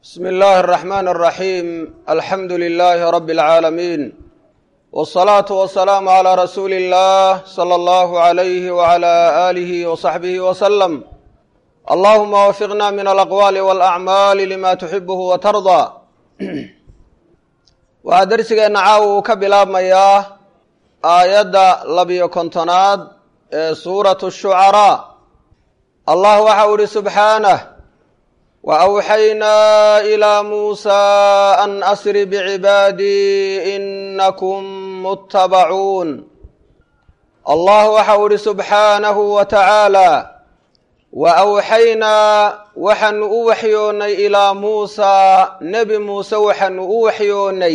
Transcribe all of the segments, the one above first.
bsmi اllahi الرaxman الraxim alxamdu lilahi rabi اlcaalamiin wالsalaatu wasalaamu عlى rasuuli اllah slى اllahu عalayh wعlى alihi وصaxbihi wslm allahuma wafiqna min alaqwaali wاlacmaali lima tuxibuhu watardaa waxaa dersigeenna caawa uu ka bilaabmayaa aayadda labiyo kontonaad ee suuratu الshucaraa allah waxa u ihi subxaanah وأwxaynaa إilى muusى an asri bcibaadii inakum mutabacuun allah waxa u ihi subxaanahu wa tacaalى waأwxaynaa waxaanu u waxyoonnay ilaa muusaa nebi muuse waxaanu u waxyoonnay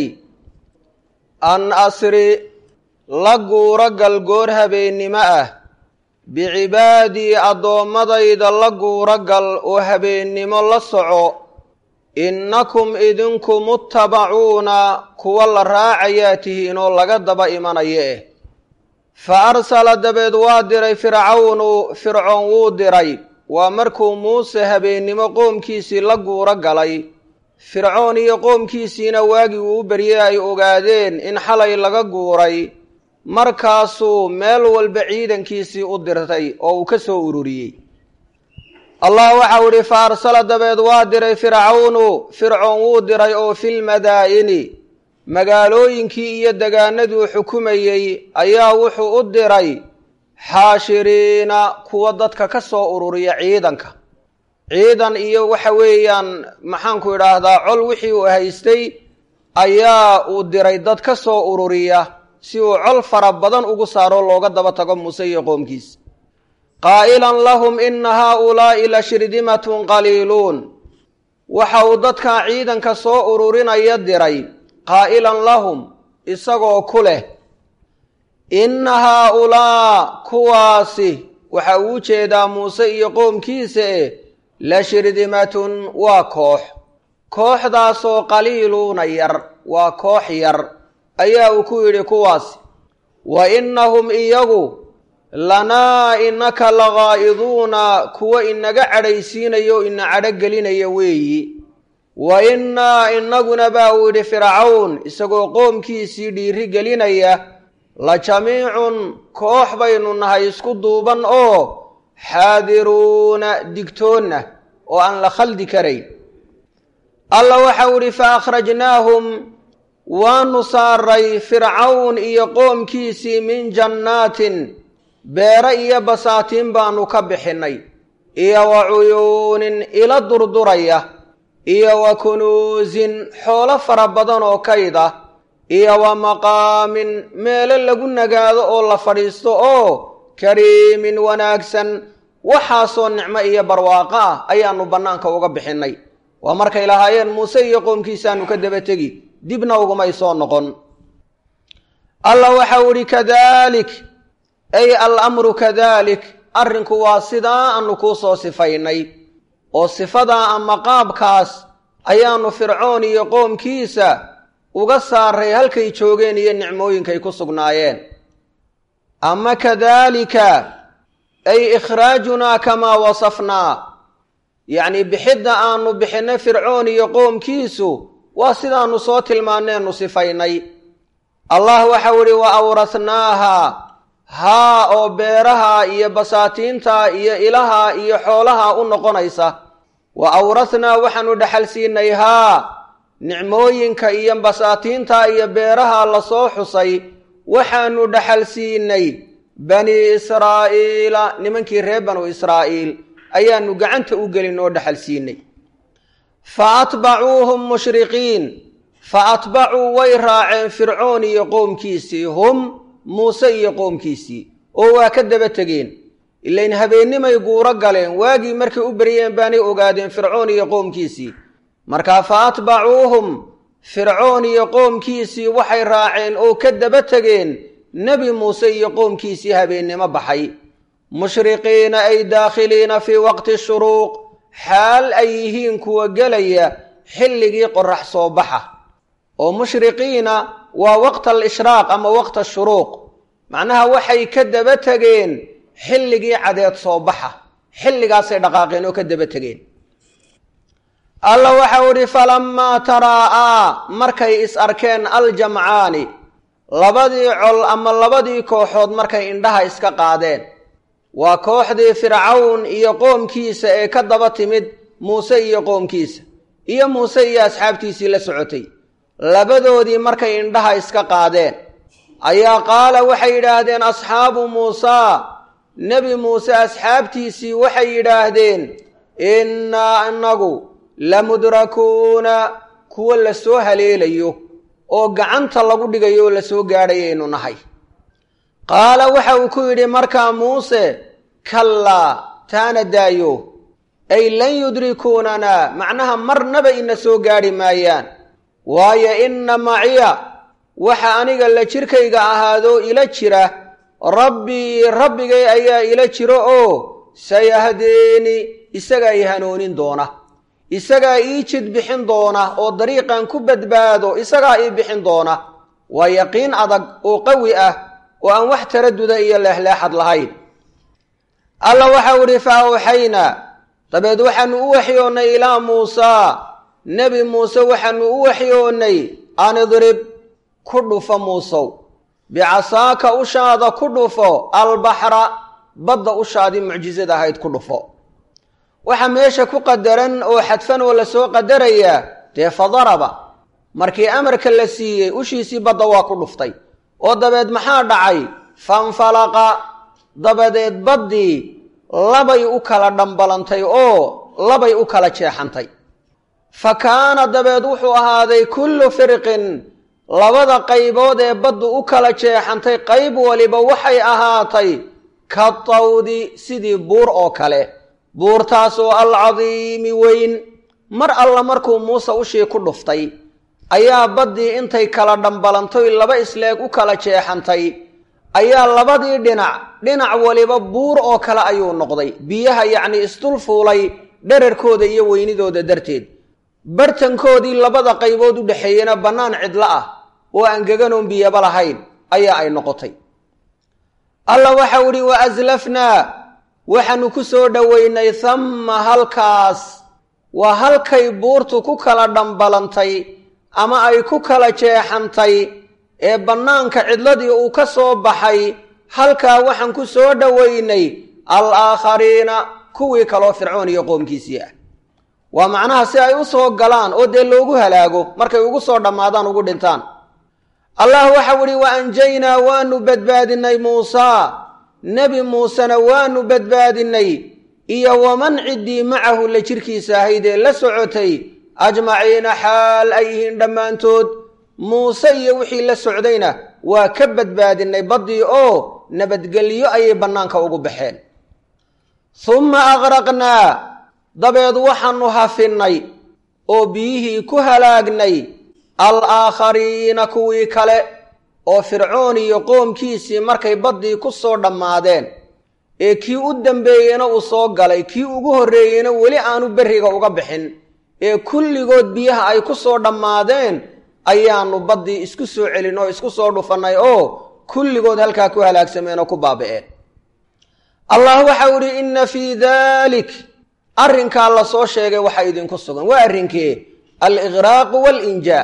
an asri la guuro galgoor habeennimo ah bicibaadii addoommadayda la guuro gal oo habeennimo la soco innakum idinku muttabacuuna kuwa la raacayaa tihiin oo laga daba imanaya eh fa arsala dabeed waa diray fircawnu fircoon wuu diray waa markuu muuse habeennimo qoomkiisii la guuro galay fircoon iyo qoomkiisiina waagii uu u beryey ay ogaadeen in xalay laga guuray markaasuu meel walba ciidankiisii u dirtay oo uu ka soo ururiyey allah waxau ihi fa arsala dabeed waa diray fircawnu fircoon wuu diray oo filmadaa'ini magaalooyinkii iyo degaanaduu xukumayey ayaa wuxuu u diray xaashiriina kuwa dadka ka soo ururiya ciidanka ciidan iyo waxa weeyaan maxaanku idhaahdaa col wixii uu haystay ayaa uu diray dad ka soo ururiya si uu col fara badan ugu saaro looga daba tago muuse iyo qoomkiisa qaa'ilan lahum ina haaulaa'i la shirdimatun qaliiluun waxa uu dadkaa ciidanka soo ururinaya diray qaa'ilan lahum isagoo ku leh inna haaulaa kuwaasi waxa uu jeedaa muuse iyo qoomkiisa eh la shirdimatun waa koox kooxdaasoo qaliiluuna yar waa koox yar ayaa uu ku yidhi kuwaasi wa innahum iyagu lanaa inaka lagaa'iduuna kuwa inaga cadhaysiinaya o ina cadho gelinaya weeyi wa innaa inaguna baa uu yidhi fircawn isagoo qoomkiisii dhiiri gelinaya la jamiicun koox baynu nahay isku duuban oo xaadiruuna digtoonna oo aan la khaldi karayn alla waxau idhi fa akhrajnaahum waanu saaray fircawn iyo qoomkiisii min jannaatin beere iyo basaatiin baanu ka bixinnay iyo wa cuyuunin ila durduraya iyo wa kunuusin xoolo fara badan oo kayd ah iyo wa maqaamin meelo lagu nagaado oo la fadhiisto oo kariimin wanaagsan waxaasoo nicmo iyo barwaaqo ah ayaanu bannaanka uga bixinnay waa markay lahaayeen muuse iyo qoomkiisaanu ka daba tegi dibna ugumay soo noqon allah waxau idhi kadalik ay alamru kadalik arrinku waa sidaa aanu kuu soo sifaynay oo sifadaa ama qaabkaas ayaanu fircoon iyo qoomkiisa uga saaray halkay joogeen iyo nicmooyinkay ku sugnaayeen ama kadalika ay ikhraajunaa kamaa wasafnaa yacnii bixidda aanu bixinay fircoon iyo qoomkiisu waa sidaanu soo tilmaaneenu sifaynay allah waxau idhi wa awrathnaaha haa oo beeraha iyo basaatiinta iyo ilaha iyo xoolaha u noqonaysa wa awrathnaa waxaanu dhexal siinay haa nicmooyinka iyo basaatiinta iyo beeraha lasoo xusay waxaanu dhexal siinay bani israa'iila nimankii reer banu israa'iil ayaanu gacanta u gelin oo dhexal siinay fa atbacuuhum mushriqiin fa atbacuu way raaceen fircoon iyo qoomkiisii hum muuse iyo qoomkiisii oo waa ka daba tegeen ilayn habeennimay guuro galeen waagii markay u beryeen baanay ogaadeen fircoon iyo qoomkiisii markaa fa atbacuuhum fircoon iyo qoomkiisii waxay raaceen oo ka daba tegeen nebi muuse iyo qoomkiisii habeennimo baxay mushriqiina ay daakhiliina fii waqti shuruuq xaal ay yihiin kuwa gelaya xilligii qorax soo baxa oo mushriqiina waa waqta alishraaq ama waqta ashuruuq macnaha waxay ka daba tegeen xilligii cadeed soo baxa xilligaasay dhaqaaqeen oo ka daba tegeen alla waxau idhi falammaa taraa'aa markay is arkeen aljamcaani labadii col ama labadii kooxood markay indhaha iska qaadeen waa kooxdii fircawn iyo qoomkiisa ee ka daba timid muuse iyo qoomkiisa iyo muuse iyo asxaabtiisii la socotay labadoodii markay indhaha iska qaadeen ayaa qaala waxay yidhaahdeen asxaabu muusaa nebi muuse asxaabtiisii waxay yidhaahdeen innaa inagu lamudrakuuna kuwo la soo haleelayo oo gacanta lagu dhigayo oo lasoo gaadhayaynu nahay qaala waxa uu ku yidhi markaa muuse kallaa taana daayo ay lan yudrikuunana macnaha marnaba ina soo gaadhi maayaan waayo inna maciya waxa aniga la jirkayga ahaadoo ila jira rabbii rabbigay ayaa ila jiro oo sayahdeeni isagaa i hanoonin doona isagaa ii jid bixin doona oo dariiqan ku badbaado isagaa ii bixin doona waa yaqiin adag oo qawi ah oo aan wax taraduda iyo leexleexad lahayn alla waxau idhi fa awxaynaa dabeed waxaanu u waxyoonnay ilaa muusaa nebi muuse waxaanu u waxyoonnay an idrib ku dhufo muusow bicasaaka ushaada ku dhufo albaxra badda ushaadii mucjisada ahayd ku dhufo waxa meesha ku qadaran oo xadfan oo lasoo qadarayaa dee fadaraba markii amarka la siiyey ushiisii badda waa ku dhuftay oo dabeed maxaa dhacay fanfalaqa dabadeed baddii labay u kala dhambalantay oo labay u kala jeexantay fa kaana dabeed wuxuu ahaaday kullu firqin labada qaybood ee baddu u kala jeexantay qayb waliba waxay ahaatay ka tawdi sidii buur oo kale buurtaasoo alcadiimi weyn mar alla markuu muuse ushii ku dhuftay ayaa baddii intay kala dhambalantoy laba isleeg u kala jeexantay ayaa labadii dhinac dhinac waliba buur oo kale ayuu noqday biyaha yacnii isdul fuulay dherarkooda iyo weynidooda darteed bartankoodii labada qaybood u dhexeeyena bannaan cidlo ah oo aan geganoon biyaba lahayn ayaa ay noqotay alla waxau idhi wa aslafnaa waxaanu ku soo dhoweynay hamma halkaas waa halkay buurtu ku kala dhambalantay ama ay ku kala jeexantay ee bannaanka cidladii uu ka soo baxay halkaa waxaan ku soo dhoweynay al aakhariina kuwii kaloo fircoon iyo qoomkiisii ah waa macnaha si ay u soo galaan oo dee loogu halaago markay ugu soo dhammaadaan ugu dhintaan allah waxau idhi wa anjaynaa waanu badbaadinay muusaa nebi muusena waanu badbaadinay iyo waman ciddii macahu la jirkiisa ahayd ee la socotay ajmaciina xaal ay yihiin dhammaantood muuse iyo wixii la socdayna waa ka badbaadinay baddii oo nabadgelyo ayay bannaanka ugu baxeen humma aqraqnaa dabeed waxaanu hafinnay oo biyihii ku halaagnay al aakhariina kuwii kale oo fircoon iyo qoomkiisii markay baddii ku soo dhammaadeen ee kii u dambeeyeyna uu soo galay kii ugu horreeyeyna weli aanu berriga uga bixin ee kulligood biyaha ay ku soo dhammaadeen ayaannu baddii isku soo celin oo isku soo dhufannay oo kulligood halkaa ku halaagsameen oo ku baabi'een allah waxau idhi inna fii daalik arrinkaa la soo sheegay waxaa idinku sugan waa arrinkee aliqraaqu waalinjaa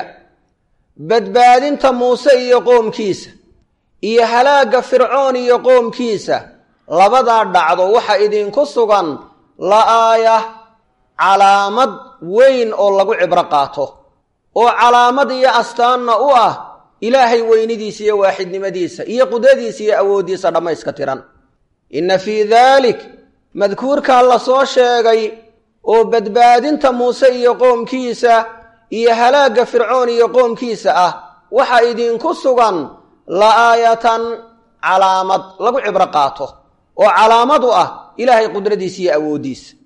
badbaadinta muuse iyo qoomkiisa iyo halaagga fircoon iyo qoomkiisa labadaa dhacdo waxa idinku sugan la-aaya calaamad weyn oo lagu cibro qaato oo calaamad iyo astaanna u ah ilaahay weynidiisa iyo waaxidnimadiisa iyo qudradiisa iyo awooddiisa dhammayska tiran inna fii daalik madkuurkaa la soo sheegay oo badbaadinta muuse iyo qoomkiisa iyo halaagga fircoon iyo qoomkiisa ah waxaa idinku sugan la-aayatan calaamad lagu cibro qaato oo calaamad u ah ilaahay qudradiisa iyo awooddiisa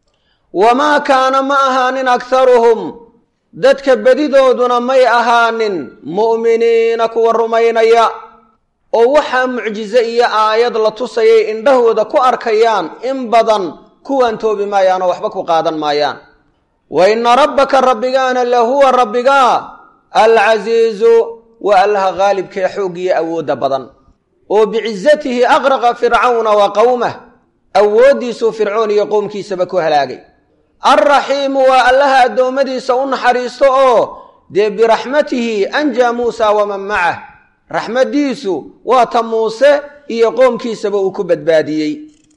wamaa kaana ma ahaanin akharuhum dadka bedidooduna may ahaanin mu'miniina kuwa rumaynaya oo waxaa mucjize iyo aayad la tusayay indhahooda ku arkayaan in badan kuwaan toobi maayaan oo waxba ku qaadan maayaan wa inna rabbaka rabbigaana lahuwa rabbigaa alcasiizu waa allaha haalibkee xooggiyo awoodda badan oo bicizatihi aqraqa fircawna wa qowmah awooddiisuu fircoon iyo qowmkiisaba ku halaagay alraxiimu waa allaha addoommadiisa u naxariisto oo dee biraxmatihi anjaa muusa waman macah raxmaddiisu waa ta muuse iyo qoomkiisaba uu ku badbaadiyey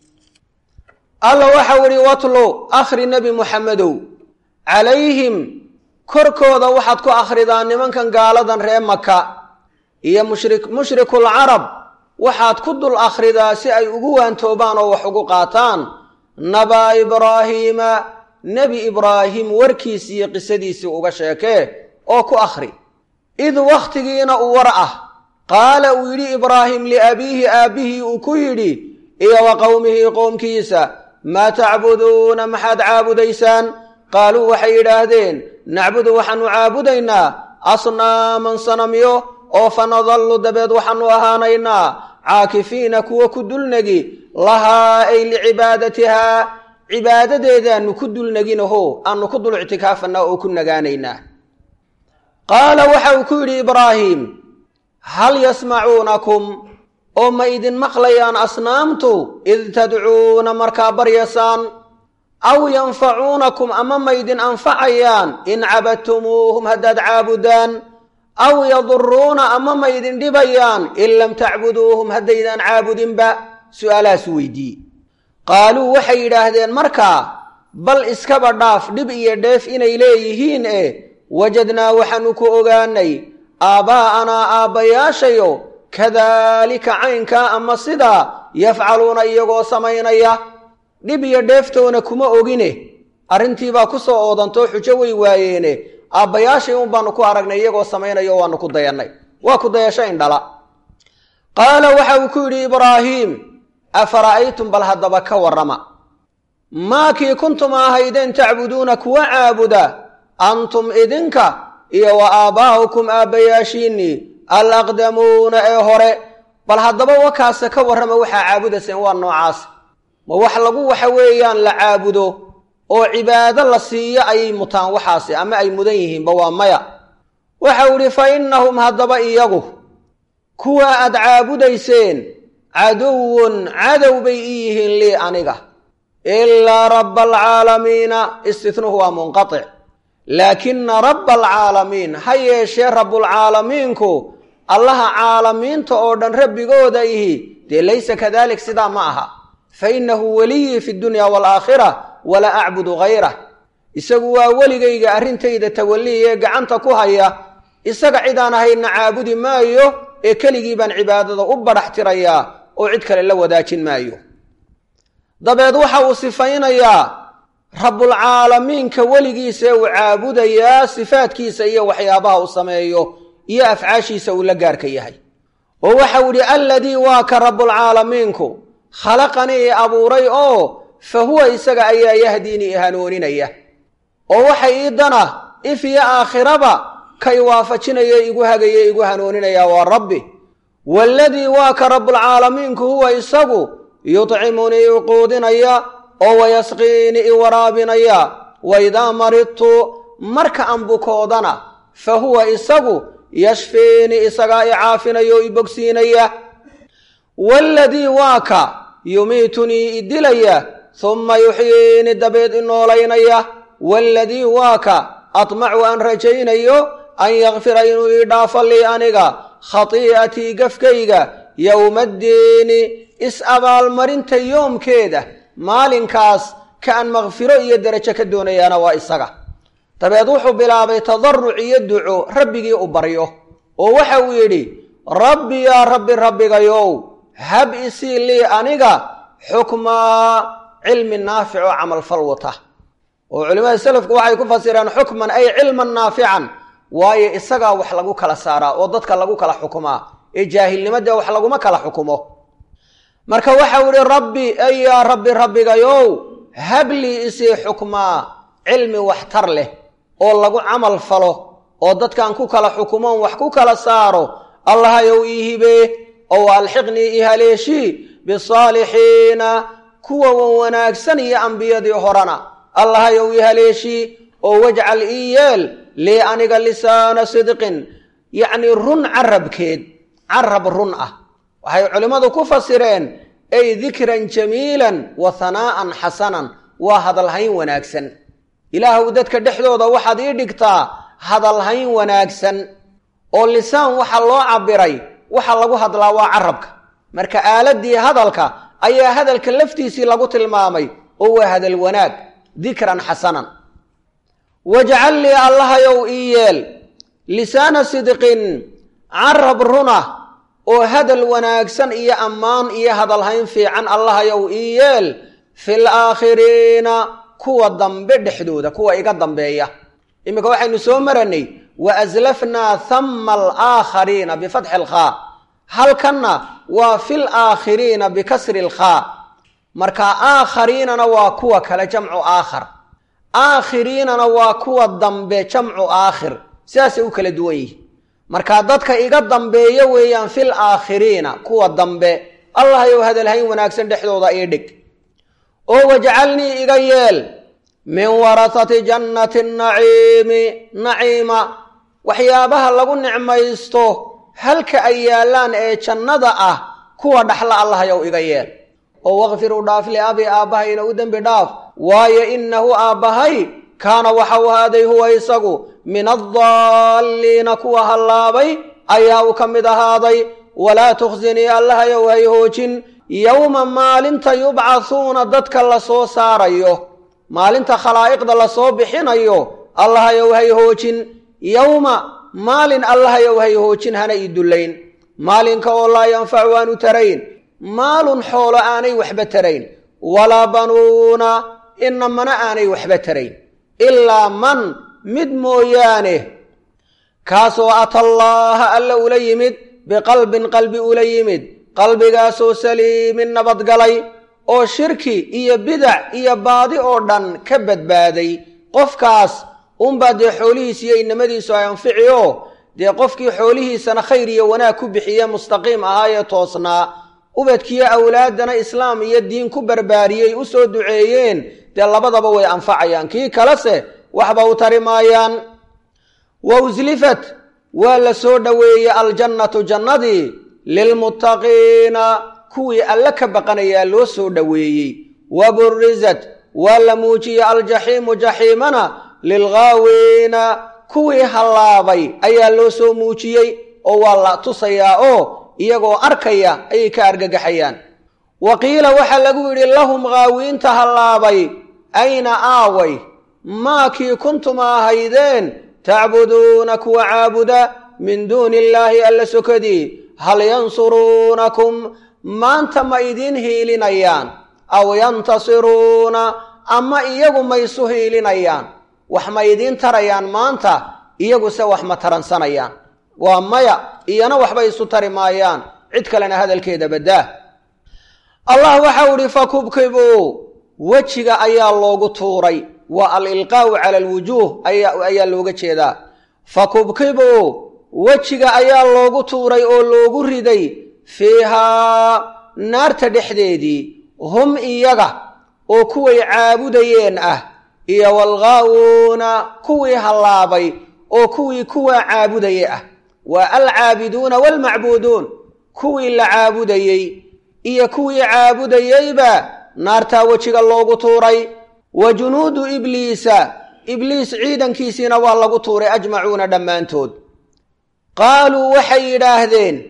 alla waxau idhi watlu akhri nebi muxamedow calayhim korkooda waxaad ku akhridaa nimankan gaaladan ree maka iyo mushri mushrikuulcarab waxaad ku dul akhridaa si ay ugu waantoobaan oo wax ugu qaataan nabaa ibraahiima nebi ibraahim warkiisii iyo qisadiisii uga sheekee oo ku akhri id wakhtigiina uu war ah qaala uu yidhi ibraahim liabiihi aabbihii uu ku yidhi iyo wa qowmihii qoomkiisa maa tacbuduuna maxaad caabudaysaan qaaluu waxay yidhaahdeen nacbudu waxaanu caabudaynaa asnaaman sanamyo oo fa nadallu dabeed waxaanu ahaanaynaa caakifiina kuwa ku dulnegi lahaa ay licibaadatihaa cibaadadeedaanu ku dulneginaho aanu ku dul ictikaafanaa oo ku nagaanaynaa qaala waxa uu ku yidhi ibraahim hal yasmacuunakum oo ma idin maqlayaan asnaamtu id tadcuuna markaa baryasaan aw yanfacuunakum ama ma ydin anfacayaan in cabadtumuuhum haddaad caabudaan aw yaduruuna ama ma ydin dhibayaan in lam tacbuduuhum haddaydaan caabudinba su'aalahaasu weydiiye qaaluu waxay yidhaahdeen markaa bal iskaba dhaaf dhib iyo dheef inay leeyihiin e wajadnaa waxaanu ku ogaanay aabbaa'anaa aabbayaashayo kadaalika caynkaa ama sidaa yafcaluuna iyagoo samaynaya dhib iyo dheeftoona kuma ogine arrintiibaa ku soo oodantoo xujo way waayeene aabbayaashay un baanu ku aragnay iyagoo samaynayo waanu ku dayannay waa ku dayasho indhala qaala waxa uu ku yidhi ibraahiim afara'aytum bal haddaba ka warrama maakii kuntum ahaydeen tacbuduuna kuwa caabuda antum idinka iyo wa aabbaa'ukum aabbayaashiinnii alaqdamuuna ee hore bal haddaba wakaase ka warrama waxaa caabudayseen waa noocaas ma wax lagu waxa weeyaan la caabudo oo cibaado la siiyo ayay mutaan waxaasi ama ay mudan yihiinba waa maya waxau idhi fa innahum haddaba iyagu kuwa aad caabudayseen caduwun cadow bay ii yihiin lii aniga ilaa rabba alcaalamiina istitnuhu waa munqatic laakina rabba alcaalamiin ha yeeshee rabbulcaalamiinku allaha caalamiinta oo dhan rabbigooda ihi dee laysa kadalik sidaa ma aha fa innahu weliyii fi dunya waalaakhira walaa acbudu hayrah isagu waa weligayga arrintayda tawalliye gacanta ku haya isaga cidaan ahaydna caabudi maayo ee keligii baan cibaadada u badhax tirayaa oo cid kale la wadaajin maayo dabeed waxa uu sifaynayaa rabbulcaalamiinka weligiisa ee uu caabudayaa sifaadkiisa iyo waxyaabaha uu sameeyo iyo afcaashiisa uu la gaarka yahay oo waxau idhi alladii waa ka rabbulcaalamiinku khalaqanii i abuuray oo fa huwa isaga ayaa yahdiinii i hanooninaya oo waxay ii dana if iyo aakhiraba ka i waafajinaya igu hagaya igu hanooninaya waa rabbi waaladii waa ka rabbulcaalamiinku huwa isagu yudcimunii i quudinaya oo wayasqiini i waraabinaya waidaa maridtu marka aan bukoodana fa huwa isagu yashfiini isagaa i caafinaya oo i bogsiinaya waaladii waa ka yumiitunii i dilaya humma yuxyiini dabeed i noolaynaya waaladii waa ka atmacu aan rajaynayo an yakfira inuu ii dhaafo lii aniga khatii'atii gafkayga yowmaddiini is-abaalmarinta yoomkeeda maalinkaas ka aan makfiro iyo derajo ka doonayaana waa isaga dabeed wuxuu bilaabay tadaruc iyo duco rabbigii u baryo oo waxa uu yidhi rabbi yaa rabbi rabbigayow hab isii lii aniga xukmaa cilmi naafic oo camalfal wata oo culimmada selafku waxay ku fasireen xukman ay cilman naafican waayo isagaa wax lagu kala saaraa oo dadka lagu kala xukumaa ee jaahilnimadee wax laguma kala xukumo marka waxau idhi rabbi ay yaa rabbi rabbigayow hablii isii xukmaa cilmi waxtar leh oo lagu camal falo oo dadkan ku kala xukumoon wax ku kala saaro allahayow ii hibee ow alxiqnii i haleeshii bisaalixiina kuwa wan wanaagsan iyo ambiyadii horena allahayow ii haleeshii oo wajcal ii yeel lii aniga lisaana sidqin yacnii run carabkeed carab run ah waxay culimmadu ku fasireen ay dikran jamiilan wa hanaa'an xasanan waa hadalhayn wanaagsan ilaahuw dadka dhexdooda waxaad ii dhigtaa hadalhayn wanaagsan oo lisaan waxa loo cabbiray waxa lagu hadlaa waa carabka marka aaladii hadalka ayaa hadalka laftiisii lagu tilmaamay oo waa hadal wanaag dikran xasanan wajcal lii allahayow ii yeel lisaana sidqin carab runa oo hadal wanaagsan iyo ammaan iyo hadalhayn fiican allahayow ii yeel fil aakhiriina kuwa dambe dhexdooda kuwa iga dambeeya iminka waxaynu soo maranay wa aslafnaa hama alaakhariina bifatxi alkhaa halkanna waa fil aakhiriina bikasri alkhaa marka aakhariinana waa kuwa kale jamcu aakhar aakhiriinana waa kuwa dambe jamcu aakhir sidaasay u kala duwan yihin marka dadka iga dambeeya weeyaan fil aakhiriina kuwa dambe allahayow hadalhayn wanaagsan dhexdooda ii dhig oo wajcalnii iga yeel min warasati jannati naciimi naciima waxyaabaha lagu nicmaysto halka ay yaallaan ee jannada ah kuwa dhaxla allahayow iga yeel oo wakfir u dhaaf liabi aabbahayna u dembi dhaaf waayo innahu aabbahay kaana waxau ahaaday huwa isagu min addaalliina kuwa hallaabay ayaa uu ka mid ahaaday walaa tukhsinii allahayow hay hoojin yowma maalinta yubcathuuna dadka la soo saarayo maalinta khalaa'iqda lasoo bixinayo allahayow hay hoojin yowma maalin allahayow hay hoojin hana ii dullayn maalinka oo laa yanfacu aanu tarayn maalun xoolo aanay waxba tarayn walaa banuuna inamana aanay waxba tarayn ilaa man mid mooyaane kaasoo ata allaaha alla ula yimid biqalbin qalbi ula yimid qalbigaasoo saliimin nabadgalay oo shirki iyo bidac iyo baadi oo dhan ka badbaaday qofkaas unbaa dee xoolihiis iyo inamadiisu ay anfici oo dee qofkii xoolihiisana khayr iyo wanaag ku bixiye mustaqiim ahaayee toosnaa ubadkiyo awlaaddana islaam iyo diin ku barbaariyey u soo duceeyeen dee labadaba way anfacayaan kii kalese waxba u tari maayaan wa uslifat waa la soo dhoweeyey aljannatu jannadii lilmuttaqiina kuwii alle ka baqanayaa loo soo dhoweeyey wa burizat waa la muujiyey aljaxiimu jaxiimana lilghaawiina kuwii hallaabay ayaa loo soo muujiyey oo waa la tusayaa oo iyagoo arkaya ayay ka argagaxayaan wa qiila waxaa lagu yidhi lahum ghaawiinta hallaabay ayna aaway maakii kuntum ahaydeen tacbuduuna kuwa caabuda min duuni illaahi alla sokadii hal yansuruunakum maanta ma idiin hiilinayaan aw yantasiruuna ama iyagu ma isu hiilinayaan wax ma idiin tarayaan maanta iyaguse wax ma taransanayaan waa maya iyana waxba isu tari maayaan cid kalena hadalkeeda baddaa allah waxau idhi fakubkibuu wejiga ayaa loogu tuuray waa alilqaa'u cala alwujuuh ayaa looga jeedaa fakubkibuu wejiga ayaa loogu tuuray oo loogu riday fiihaa naarta dhexdeedii hum iyaga oo kuway caabudayeen ah iyo walghaawuuna kuwii hallaabay oo kuwii kuwaa caabudaya ah waa alcaabiduuna waalmacbuuduun kuwii la caabudayey iyo kuwii caabudayeyba naartaa wejiga loogu tuuray wa junuudu ibliisa ibliis ciidankiisiina waa lagu tuuray ajmacuuna dhammaantood qaaluu waxay yidhaahdeen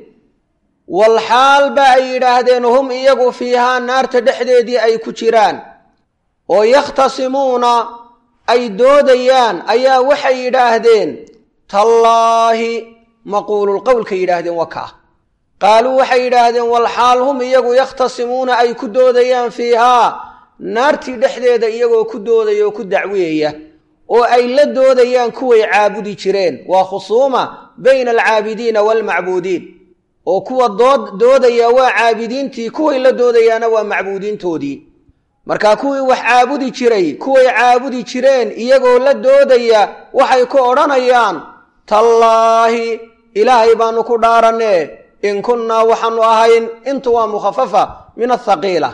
walxaal ba ay yidhaahdeen hum iyagu fiihaa naarta dhexdeedii ay ku jiraan oo yakhtasimuuna ay doodayaan ayaa waxay yidhaahdeen tallaahi maquululqowlka yidhaahdeen waka qaaluu waxay yidhaahdeen walxaal hum iyagu yakhtasimuuna ay ku doodayaan fiihaa naartii dhexdeeda iyagoo ku doodaya oo ku dacweeya oo ay la doodayaan kuway caabudi jireen waa khusuuma bayna alcaabidiina waalmacbuudiin oo kuwa dood doodaya waa caabidiintii kuway la doodayaana waa macbuudiintoodii markaa kuwii wax caabudi jiray kuway caabudi jireen iyagoo la doodaya waxay ku odhanayaan tallaahi ilaahay baanu ku dhaaranee in kunnaa waxaanu ahayn intu waa mukhafafa min athaqiila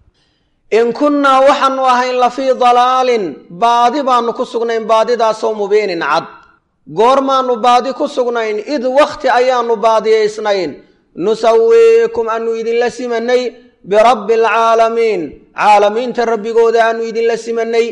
in kunnaa waxaanu ahayn lafii dalaalin baadi baanu ku sugnayn baadidaasoo mubiinin cad goormaannu baadi ku sugnayn id wakhti ayaannu baadiyaysnayn nusawiikum aanu idinla simanay birabbi alcaalamiin caalamiinta rabbigooda aanu idinla simanay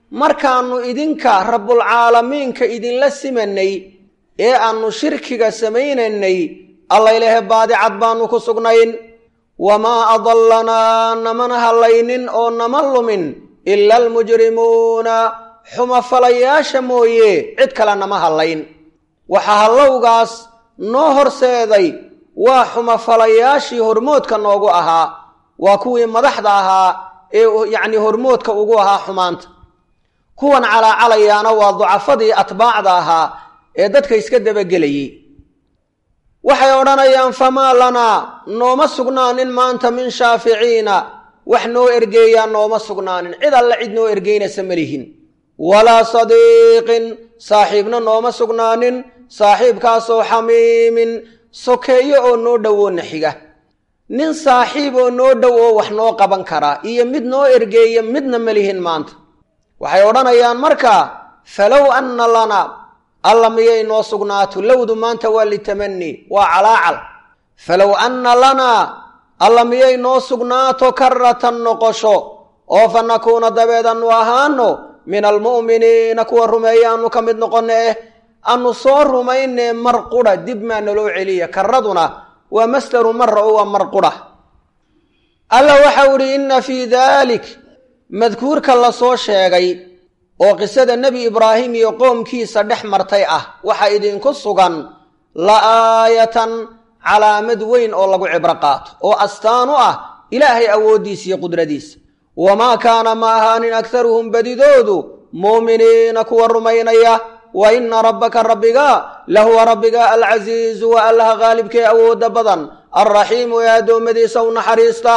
markaannu idinka rabbulcaalamiinka idinla simanay ee aannu shirkiga samaynaynay allaylehe baadicad baannu ku sugnayn wamaa adallanaa namana hallaynin oo nama lumin ila almujrimuuna xumafalayaasha mooye cid kale nama hallayn waxaa hallowgaas noo horseeday waa xumafalayaashii hormoodka noogu ahaa waa kuwii madaxda ahaa ee yacni hormoodka ugu ahaa xumaanta kuwan calaacalayaana waa ducafadii atbaacda ahaa ee dadka iska dabagelayey waxay odhanayaan famaa lanaa nooma sugnaanin maanta min shaaficiina wax noo ergeeyaa nooma sugnaanin cid alle cid noo ergeynaysa ma lihin walaa sadiiqin saaxiibna nooma sugnaanin saaxiibkaasoo xamiimin sokeeyo oo noo dhowoona xiga nin saaxiib oo noo dhow oo wax noo qaban karaa iyo mid noo ergeeya midna ma lihin maanta waxay odhanayaan markaa falow anna lana alla miyay noo sugnaato lowdu maanta waa litamani waa calaacal falow anna lanaa alla miyay noo sugnaato karatan noqosho oo fa nakuuna dabeed annu ahaano min almu'miniina kuwa rumeeya aanu ka mid noqonno eh annu soo rumaynee mar qudha dib maa naloo celiya karaduna waa masdaru mara oo waa mar qudha alla waxau idhi inna fii daalik madkuurka la soo sheegay oo qisada nebi ibraahim iyo qoomkiisa dhex martay ah waxaa idinku sugan la aayatan calaamad weyn oo lagu cibro qaato oo astaan u ah ilaahay awooddiisa iyo qudradiisa wamaa kaana ma ahaanin akharuhum badidoodu muuminiina kuwa rumaynaya wa inna rabbaka rabbiga lahuwa rabbiga alcasiizu wa allaha qaalibkee awoodda badan alraxiimu ee addoommadiisa u naxariista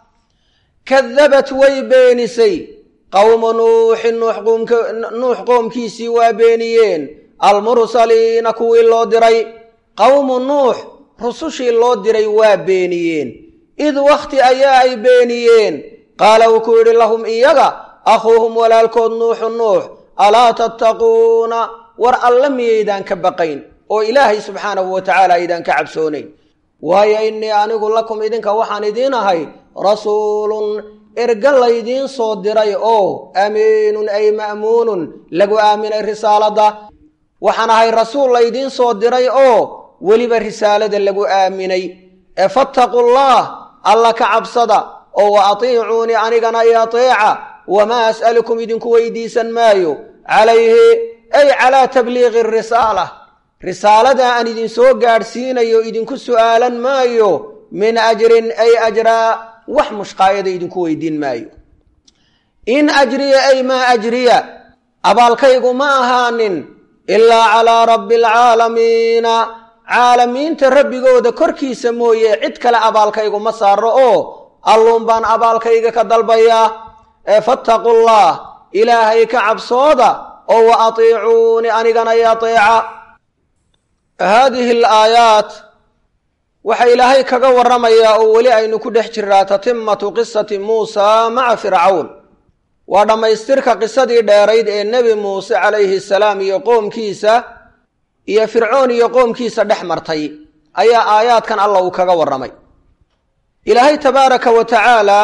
kadabat way beenisay qowmu nuuxin nuux qoomkiisii waa beeniyeen almursaliina kuwii loo diray qowmu nuux rusushii loo diray waa beeniyeen id wakhti ayaa ay beeniyeen qaala wuu ku yidhi lahum iyaga akhuuhum walaalkood nuuxu nuux alaa tattaquuna war alle miyaydaan ka baqayn oo ilaahay subxaanahu wa tacaala aydaan ka cabsoonayn waayo innii anigu lakum idinka waxaan idiin ahay rasuulun erga laydiin soo diray oo amiinun ay ma'muunun lagu aaminay risaaladda waxaan ahay rasuul laydiin soo diray oo weliba risaalada lagu aaminay ee fattaqullaah alla ka cabsada oo wa atiicuunii anigana i ateeca wamaa as'alukum idinku weydiisan maayo calayhi ay calaa tabliiqi risaala risaalada aan idinsoo gaadhsiinayo idinku su'aalan maayo min ajrin ay ajraa wax mushqaayada idinku weydiin maayo in ajriya ay maa ajriya abaalkaygu ma ahaanin ilaa calaa rabbi alcaalamiina caalamiinta rabbigooda korkiisa mooye cid kale abaalkaygu ma saaro oo alluun baan abaalkayga ka dalbayaa ee fattaqullah ilaahay ka cabsooda oo wa atiicuuni anigana i ateeca haadihi alaayaat waxaa ilaahay kaga warramayaa oo weli aynu ku dhex jiraa tatimatu qisati muusa maca fircawn waa dhammaystirka qisadii dheerayd ee nebi muuse calayhi salaam iyo qoomkiisa iyo fircoon iyo qoomkiisa dhex martay ayaa aayaadkan alla uu kaga warramay ilaahay tabaaraka wa tacaala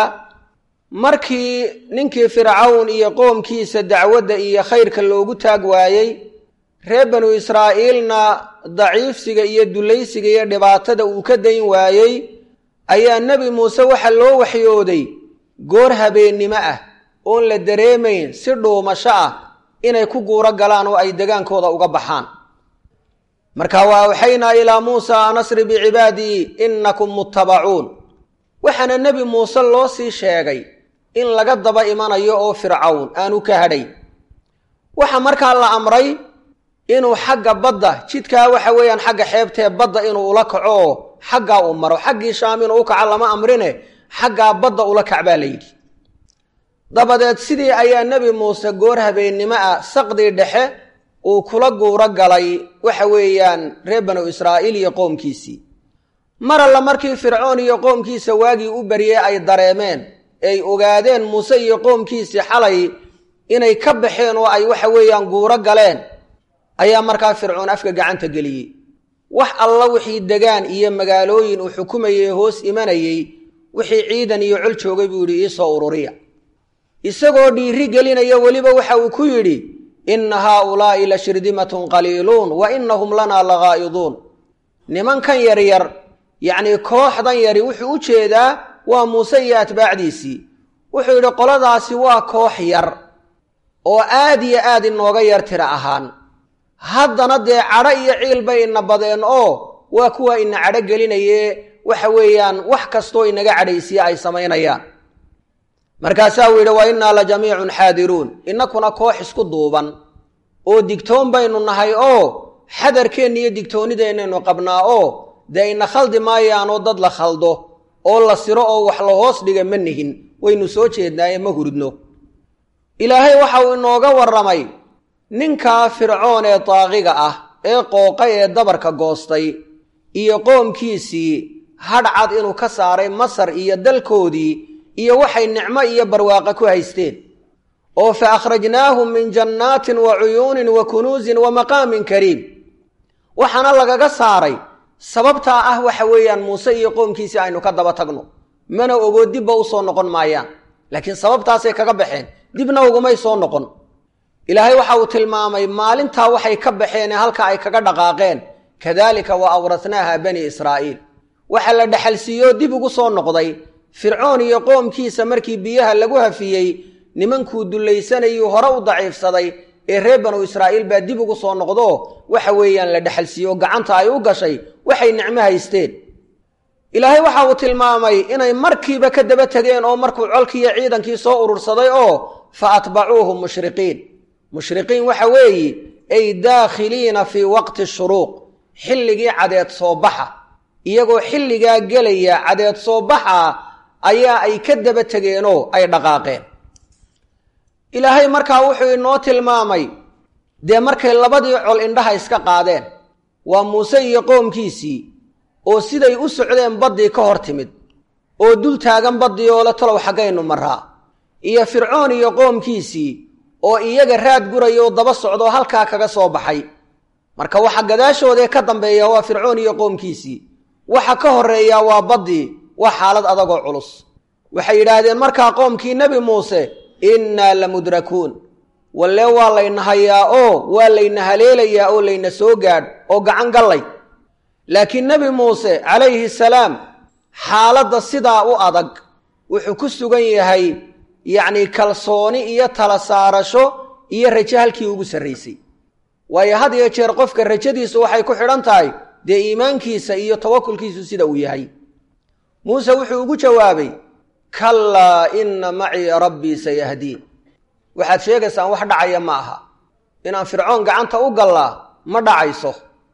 markii ninkii fircawn iyo qoomkiisa dacwadda iyo khayrka loogu taag waayey reer banu israa'iilna daciifsiga iyo dulaysiga iyo dhibaatada uu ka dayn waayey ayaa nebi muuse waxaa loo waxyooday goor habeennimo ah oon la dareemayn si dhuumasho ah inay ku guuro galaan oo ay degaankooda uga baxaan marka wa awxaynaa ilaa muusa an asri bicibaadii innakum muttabacuun waxaana nebi muuse loo sii sheegay in laga daba imanayo oo fircawn aanu ka hadhay waxa markaa la amray inuu xagga badda jidkaa waxa weeyaan xagga xeebtee badda inuu ula kaco oo xaggaa uu maro xaggii shaam inuu u kaco lama amrine xaggaa badda ula kac baa la yidhi dabadeed sidii ayaa nebi muuse goor habeennimo ah saqdii dhexe uu kula guuro galay waxa weeyaan reer banu israa'iil iyo qoomkiisii mar alla markii fircoon iyo qoomkiisa waagii u baryey ay dareemeen ay ogaadeen muuse iyo qoomkiisii xalay inay ka baxeen oo ay waxa weeyaan guuro galeen ayaa markaa fircoon afka gacanta geliyey wax alla wixii degaan iyo magaalooyin uu xukumayey hoos imanayey wixii ciidan iyo col joogay buu yidhi iisoo ururiya isagoo dhiiri gelinaya weliba waxa uu ku yidhi inna haaulaa'i la shirdimatun qaliiluun wa innahum lanaa lagaa'iduun nimankan yaryar yacnii kooxdan yari wuxuu u jeedaa waa muuse iyo atbaacdiisii wuxuu yidhi qoladaasi waa koox yar oo aad iyo aad inooga yar tira ahaan haddana dee cadho iyo ciil bay ina badeen oo waa kuwa ina cadho gelinaye waxa weeyaan wax kastoo inaga cadhaysiya ay samaynayaan markaasaa uu yidhi wa innaa la jamiicun xaadiruun innakuna koox isku duuban oo digtoon baynu nahay oo xadarkeenna iyo digtoonideennaynu qabnaa oo dee ina khaldi maayaanoo dad la khaldo oo la siro oo wax la hoos dhiga ma nihin waynu soo jeednaaye ma huridno ilaahay waxa uu inooga warramay ninkaa fircoon ee daaqiga ah ee qooqay ee dabarka goostay iyo qoomkiisii hadhcad inuu ka saaray masar iyo dalkoodii iyo waxay nicmo iyo barwaaqo ku haysteen oo fa akhrajnaahum min jannaatin wa cuyuunin wa kunuusin wa maqaamin kariim waxaana lagaga saaray sababtaa ah waxa weeyaan muuse iyo qoomkiisii aynu ka daba tagno mana ogoo dibba u soo noqon maayaan laakiin sababtaasay kaga baxeen dibna ugumay soo noqon ilaahay waxa uu tilmaamay maalintaa waxay ka baxeen ee halka ay kaga dhaqaaqeen kadaalika wa awratnaaha bani israa'iil waxa la dhexalsiiyoo dib ugu soo noqday fircoon iyo qoomkiisa markii biyaha lagu hafiyey nimankuu dullaysanayuu hore u daciifsaday ee reer banu israa'iil baa dib ugu soo noqdo waxa weeyaan la dhexalsiiyo gacanta ay u gashay waxay nicmo haysteen ilaahay waxa uu tilmaamay inay markiiba ka daba tegeen oo markuu colkiiyo ciidankii soo urursaday oo fa atbacuuhum mushriqiin mushriqiin waxa weeye ay daakhiliina fii waqti shuruuq xilligii cadeed soo baxa iyagoo xilligaa gelaya cadeed soo baxa ayaa ay ka daba tegeenoo ay dhaqaaqeen ilaahay markaa wuxuu inoo tilmaamay dee markay labadii col indhaha iska qaadeen waa muuse iyo qoomkiisii oo siday u socdeen baddii ka hor timid oo dul taagan baddii oo le talow xaggaynu maraa iyo fircoon iyo qoomkiisii oo iyaga raad guraya oo daba socdoo halkaa kaga soo baxay marka waxa gadaashoodee ka dambeeya waa fircoon iyo qoomkiisii waxa ka horreeyaa waa baddii waa xaalad adagoo culus waxay yidhaahdeen markaa qoomkii nebi muuse innaa la mudrakuun walle waa layna hayaa oo waa layna haleelayaa oo layna soo gaadh oo gacan gallay laakiin nebi muuse calayhi salaam xaaladda sidaa u adag wuxuu ku sugan yahay yacnii kalsooni iyo tala saarasho iyo rajo halkii ugu sarraysay waayo had iyo jeer qofka rajadiisu waxay ku xidhan tahay dee iimaankiisa iyo tawakulkiisu sida uu yahay muuse wuxuu ugu jawaabay kallaa inna macii rabbii sayahdiin waxaad sheegaysaan wax dhacaya ma aha inaan fircoon gacanta u gallaa ma dhacayso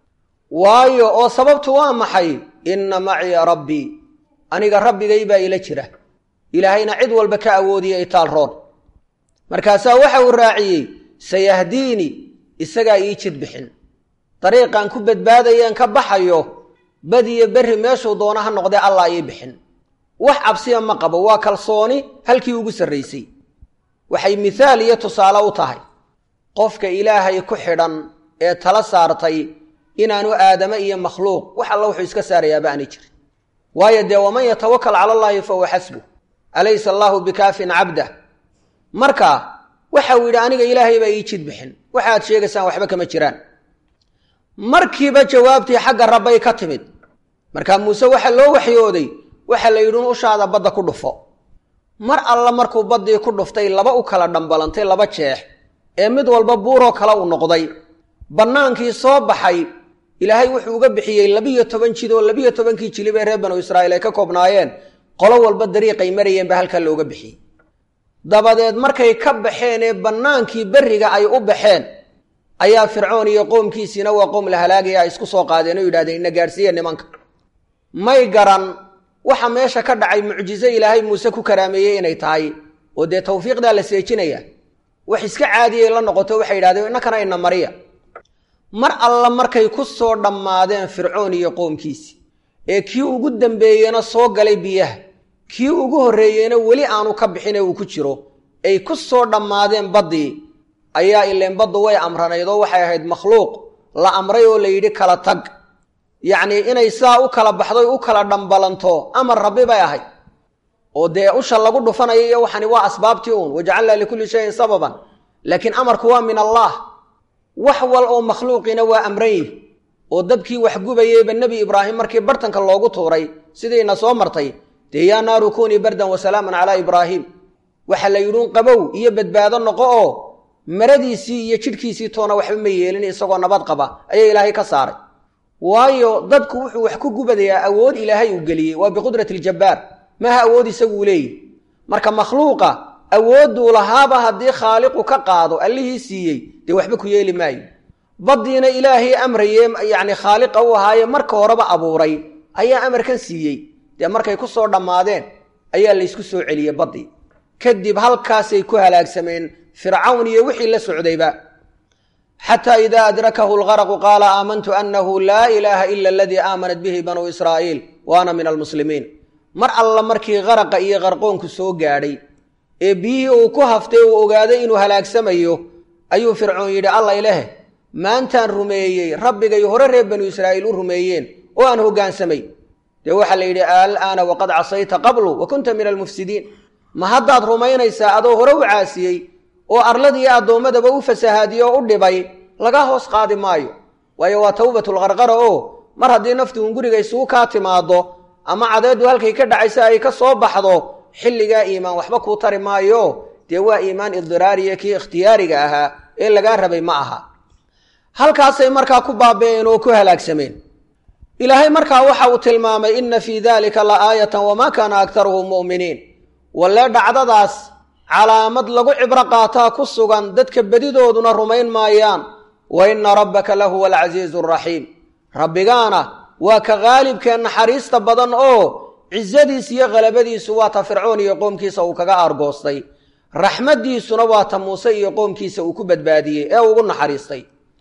waayo oo sababtu waa maxay inna macii rabbii aniga rabbigay baa ila jira ilaahayna cid walba ka awoodiya itaal roon markaasaa waxa uu raaciyey sayahdiini isagaa ii jid bixin dariiqaan ku badbaadayeen ka baxayo badiyo berri meeshuu doona ha noqdee allah ii bixin wax cabsiya ma qabo waa kalsooni halkii ugu sarraysay waxay mithaal iyo tusaale u tahay qofka ilaahay ku xidhan ee tala saartay inaanu aadame iyo makhluuq wax alla wuxuu iska saarayaaba aanay jirin waayo dee waman yatawakal cala allaahi fa huwa xasbuh alaysa allaahu bikaafin cabdah marka waxa uu yidhi aniga ilaahay baa ii jid bixin waxaad sheegaysaan waxba kama jiraan markiiba jawaabtii xagga rabbay ka timid markaa muuse waxaa loo waxyooday waxaa la yidhi un ushaada badda ku dhufo mar alla markuu baddii ku dhuftay laba u kala dhambalantay laba jeex ee mid walba buuroo kale uu noqday bannaankii soo baxay ilaahay wuxuu uga bixiyey labiyo toban jid oo labiyo tobankii jilib ee reer banu israa'iil ay ka koobnaayeen qolo walba dariiqay marayeen baa halkaa looga bixiyey dabadeed markay ka baxeen ee bannaankii berriga ay u baxeen ayaa fircoon iyo qoomkiisiina waa qoom la halaagaya ay isku soo qaadeen oo yidhahdeen ina gaadhsiiye nimanka may garan waxa meesha ka dhacay mucjizo ilaahay muuse ku karaameeyey inay tahay oo dee tawfiiqdaa la seejinaya wax iska caadiyay la noqoto waxay yidhahdeen innakana ina mariya mar alla markay ku soo dhammaadeen fircoon iyo qoomkiisii ee kii ugu dambeeyena soo galay biyaha kii ugu horreeyeyna weli aanu ka bixin ee uu ku jiro ay ku soo dhammaadeen baddii ayaa ileen baddu way amranayd oo waxay ahayd makhluuq la amray oo la yidhi kala tag yacnii inay sidaa u kala baxdoy u kala dhambalanto amar rabbi bay ahayd oo dee usha lagu dhufanayo iyo waxani waa asbaabtii uun wajacalnaa likulli shayin sababan laakiin amarku waa min allah wax wal oo makhluuqiina waa amran yihi oo dabkii wax gubayeyba nebi ibraahim markii bartanka loogu tuuray sidiina soo martay dee yaa naaru kunii bardan wa salaaman calaa ibraahim waxa la yidhuun qabow iyo badbaado noqo oo maradiisii iyo jidhkiisii toona waxba ma yeelin isagoo nabad qaba ayaa ilaahay ka saaray waayo dadku wuxuu wax ku gubadayaa awood ilaahay uu geliyey waa biqudrati iljabbaar maaha awood isaguu leeyihi marka makhluuqa awoodduu lahaaba haddii khaaliqu ka qaado allihii siiyey dee waxba ku yeeli maayo baddiina ilaahay amraye yacni khaaliqa u ahaaye marka horeba abuuray ayaa amarkan siiyey dee markay ku soo dhammaadeen ayaa laysku soo celiyey baddii kadib halkaasay ku halaagsameen fircawn iyo wixii la socdayba xataa idaa adrakahu lgaraqu qaala aamantu annahu laa ilaaha ila aladii aamanat bihi banuu israa'iil wa ana min almuslimiin mar alla markii qaraqa iyo qarqoonku soo gaadhay ee biyihii uu ku haftay uu ogaaday inuu halaagsamayo ayuu fircoon yidhi alla ilaahe maantaan rumeeyey rabbigay hore reer banu israa'iil u rumeeyeen oo aan hoggaansamay dee waxaa la yidhi alaana waqad casayta qablu wa kunta min almufsidiin ma haddaad rumaynaysaa adoo hore u caasiyey oo arladiiyo addoommadaba u fasahaadiyo oo u dhibay laga hoos qaadi maayo waayo waa tawbatulqarqara oo mar haddii naftu un guriga isugu kaa timaado ama cadeeddu halkay ka dhacaysa ay ka soo baxdo xilligaa iimaan waxba kuu tari maayo dee waa iimaan idiraariya kii ikhtiyaariga ahaa ee lagaa rabay ma aha halkaasay markaa ku baaba'een oo ku halaagsameen ilaahay markaa waxa uu tilmaamay inna fii dalika la aayatan wamaa kaana aktaruhum mu'miniin walle dhacdadaas calaamad lagu cibro qaataa ku sugan dadka bedidooduna rumayn maayaan wa inna rabbaka lahuwa alcasiizu araxiim rabbigaana waa ka qaalibkee naxariista badan oo cisadiis iyo khalabadiisu waa ta fircoon iyo qoomkiisa uu kaga aargoostay raxmaddiisuna waa ta muuse iyo qoomkiisa uu ku badbaadiyey ee ugu naxariistay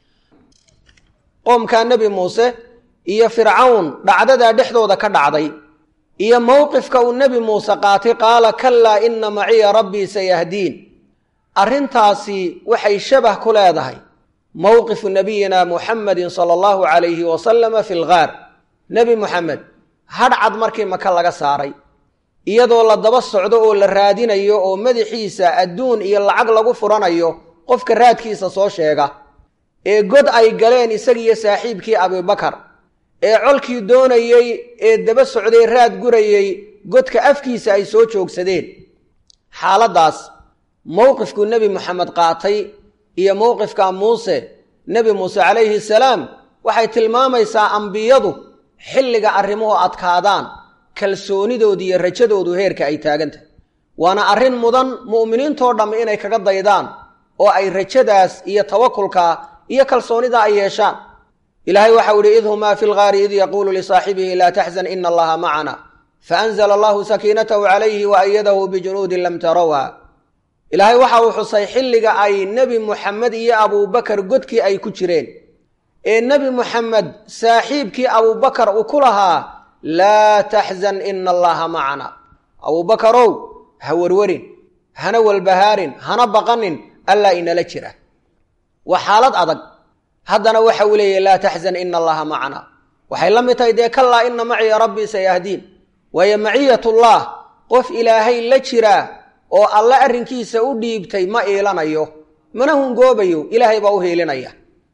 qoomkaa nebi muuse iyo fircawn dhacdadaa dhexdooda ka dhacday iyo mowqifka uu nebi muuse qaatay qaala kallaa inna maciya rabbii sayahdiin arrintaasi waxay shabah ku leedahay mowqifu nabiyina muxamedin sala allahu calayhi wasalama fi lgaar nebi muxamed hadhcad markii maka laga saaray iyadoo la daba socdo oo la raadinayo oo madaxiisa adduun iyo lacag lagu furanayo qofka raadkiisa soo sheega ee god ay galeen isagiiyo saaxiibkii abibakar ee colkii doonayey ee daba socday raad gurayey godka afkiisa ay soo joogsadeen xaaladdaas mowqifkuu nebi moxamed qaatay iyo mowqifka muuse nebi muuse calayhi salaam waxay tilmaamaysaa ambiyadu xilliga arrimuhu adkaadaan kalsoonidoodu iyo rajadoodu heerka ay taagantahay waana arrin mudan mu'miniintoo dhamm inay kaga daydaan oo ay rajadaas iyo tawakulka iyo kalsoonida ay yeeshaan ilaahay waxau ihi id humaa fi lgaari id yaquulu lisaaxibihi laa taxzan ina allaha macana faanzla allahu sakiinatahu calayhi wa ayadahu bijunuudin lam tarawha ilaahay waxa uu xusay xilliga ay nebi muxamed iyo abuubakar godkii ay ku jireen ee nebi muxamed saaxiibkii abuubakar uu ku lahaa laa taxzan ina allaha macana abuubakarow ha werwerin hana walbahaarin hana baqanin allaa inala jira waa xaalad adag haddana waxa uu leeyahy laa taxzan ina allaha macana waxay la mid tahay dee kallaa ina maciya rabbii sayahdiin waayo maciyatullah qof ilaahay la jiraa oo alle arrinkiisa u dhiibtay ma iilanayo mana hungoobayo ilaahay baa u hiilinaya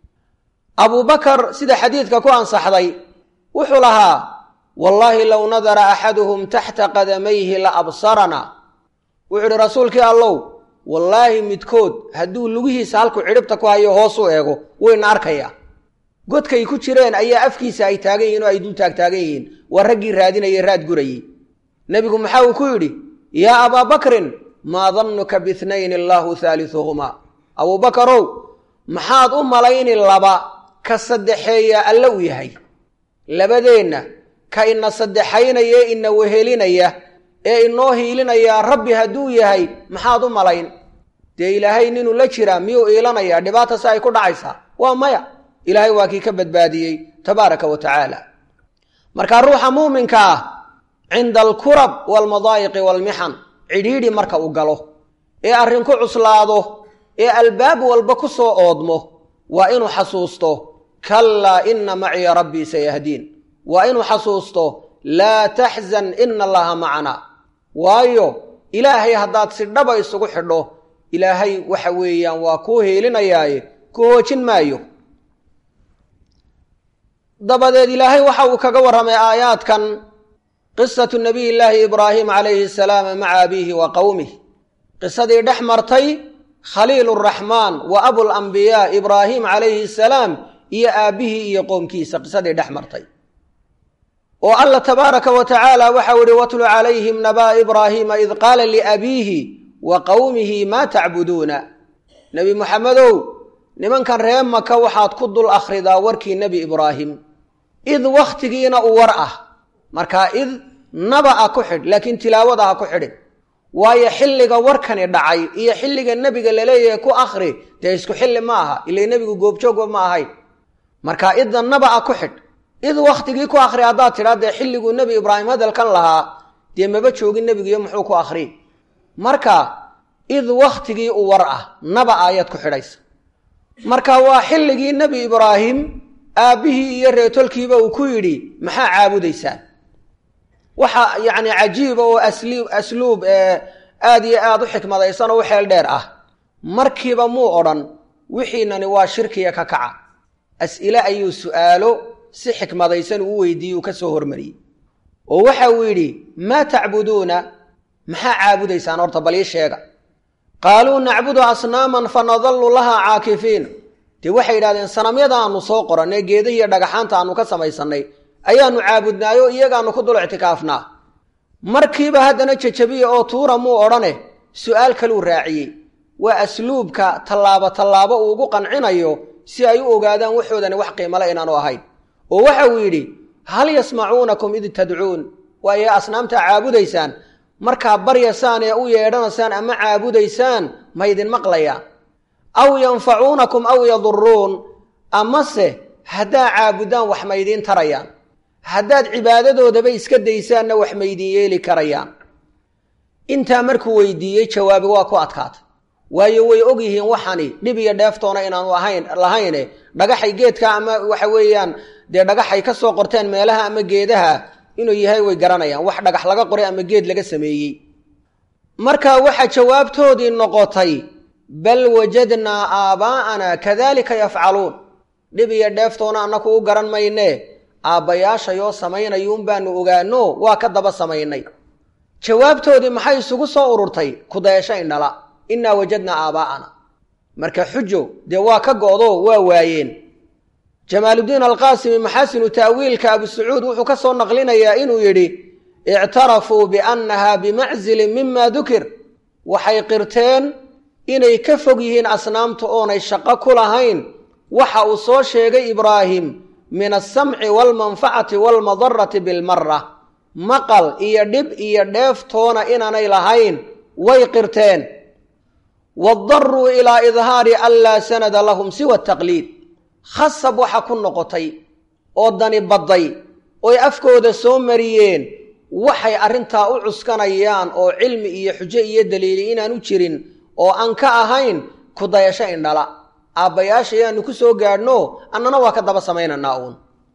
abuubakar sida xadiidka ku ansaxday wuxuu lahaa wallaahi low nadara axaduhum taxta qadamayhi la absarana wuxuu idhi rasuulkii allow wallaahi midkood hadduu lugihiisa halku cidhibta ku hayo hoos u eego wayna arkayaa godkay ku jireen ayaa afkiisa ay taagan yihin oo ay dul taagtaagan yihiin waa raggii raadinayay raad gurayey nebigu maxaa uu ku yidhi yaa abaa bakrin maa dannuka biitnayn allaahu haaliuhumaa abuubakarow maxaad u malayni laba ka saddexeeya alle u yahay labadeenna ka ina saddexaynaya ee ina wehelinaya ee inoo hiilinayaa rabbi hadduu yahay maxaad u malayn dee ilaahay ninuu la jiraa miyuu iilanayaa dhibaata si ay ku dhacaysaa waa maya ilaahay waa kii ka badbaadiyey tabaaraka wa tacaala marka ruuxa muuminka ah cinda alkurab waalmadaayiqi waalmixan cidhiidhi marka uu galo ee arrin ku cuslaado ee albaab walba ku soo oodmo waa inuu xasuusto kallaa ina maciya rabbii sayahdiin waa inuu xasuusto laa taxzan ina allaha macana waayo ilaahay haddaad si dhaba isugu xidho ilaahay waxa weeyaan waa kuu heelinayaaye ku hoojin maayo dabadeed ilaahay waxa uu kaga warramay aayaadkan qisatu nabiy llaahi ibraahim calayhi salaam maca abiihi wa qowmih qisadii dhex martay khaliil raxmaan wa abulambiyaa ibraahim calayhi salaam iyo aabbihii iyo qoomkiisa qisadii dhex martay oo alla tabaaraka wa tacaala waxau ihi watlu calayhim nabaa ibraahiima id qaala liabiihi wa qowmihi maa tacbuduuna nebi muxamedow nimankan ree maka waxaad ku dul akhridaa warkii nebi ibraahim id wakhtigiina u war ah markaa id naba a ku xidh laakiin tilaawada ha ku xidhin waayo xilliga warkani dhacay iyo xilliga nebiga laleeyahay ku akhri dee isku xilli ma aha ila nebigu goobjoogba ma ahayn markaa idda naba a ku xidh id wakhtigii ku akhri haddaad tidhaa dee xilliguu nebi ibraahim hadalkan lahaa dee maba joogin nebigiiyo muxuu ku akhri marka id wakhtigii u war ah naba ayaad ku xidhaysa marka waa xilligii nebi ibraahim aabbihii iyo reetolkiiba uu ku yidhi maxaa caabudaysaan waxa yacni cajiiba oo asliib asluub ee aada iyo aada u xikmadaysan oo u xeel dheer ah markiiba muu odhan wixiinani waa shirkiya ka kaca as'ile ayuu su'aalo si xikmadaysan uu weydiiyey uu ka soo hormariyey oo waxa uu yidhi maa tacbuduuna maxaa caabudaysaan horta bal ii sheega qaaluu nacbudu asnaaman fa nadallu lahaa caakifiin dee waxay yidhahdeen sanamyada aanu soo qorannay geedahiiyo dhagaxaanta aanu ka samaysannay ayaanu caabudnaayoo iyagaanu ku dul ictikaafnaa markiiba haddana jajabiya oo tuura muu odhane su'aal kaluu raaciyey waa asluubka tallaabo tallaabo uu ugu qancinayo si ay u ogaadaan waxoodani wax qiimale inaanu ahayn oo waxa uu yidhi hal yasmacuunakum id tadcuun waaye asnaamtaa caabudaysaan markaa baryasaan ee u yeedhanaysaan ama caabudaysaan ma ydin maqlayaan aw yanfacuunakum aw yaduruun amase haddaa caabudaan wax maydiin tarayaan haddaad cibaadadoodaba iska daysaanna wax maydin yeeli karayaan intaa markuu weydiiyey jawaabi waa ku adkaatay waayo way og yihiin waxani dhib iyo dheeftoona inaanu ahayn lahayne dhagaxay geedka ama waxa weeyaan dee dhagaxay ka soo qorteen meelaha ama geedaha inuu yahay way garanayaan wax dhagax laga qoray ama geed laga sameeyey marka waxaa jawaabtoodii noqotay bal wajadnaa aabaa'ana kadalika yafcaluun dhib iyo dheeftoona annaku u garan maynee aabbayaashayoo samaynayuun baanu ogaano waa ka daba samaynay jawaabtoodii maxay isugu soo ururtay kudayasho indhala innaa wajadnaa aabaa'ana marka xujo dee waa ka go'do waa waayeen jamaaludiin alqaasimi maxaasinu ta'wiilka abu sacuud wuxuu ka soo naqlinayaa inuu yidhi ictarafuu biannaha bimaczilin mima dukir waxay qirteen inay ka fog yihiin asnaamta oonay shaqo ku lahayn waxa uu soo sheegay ibraahim min alsamci waalmanfacati waalmadarati bilmara maqal iyo dhib iyo dheeftoona inaanay lahayn way qirteen wadaruu ilaa idhaari an laa sanada lahum siwa taqliid khasab waxa ku noqotay oo dani badday oy afkooda soo mariyeen waxay arrintaa u cuskanayaan oo cilmi iyo xujo iyo daliili inaanu jirin oo aan ka ahayn ku dayasho indhala aabbayaasha ayaanu ku soo gaadhno annana waa ka daba samaynanaa uun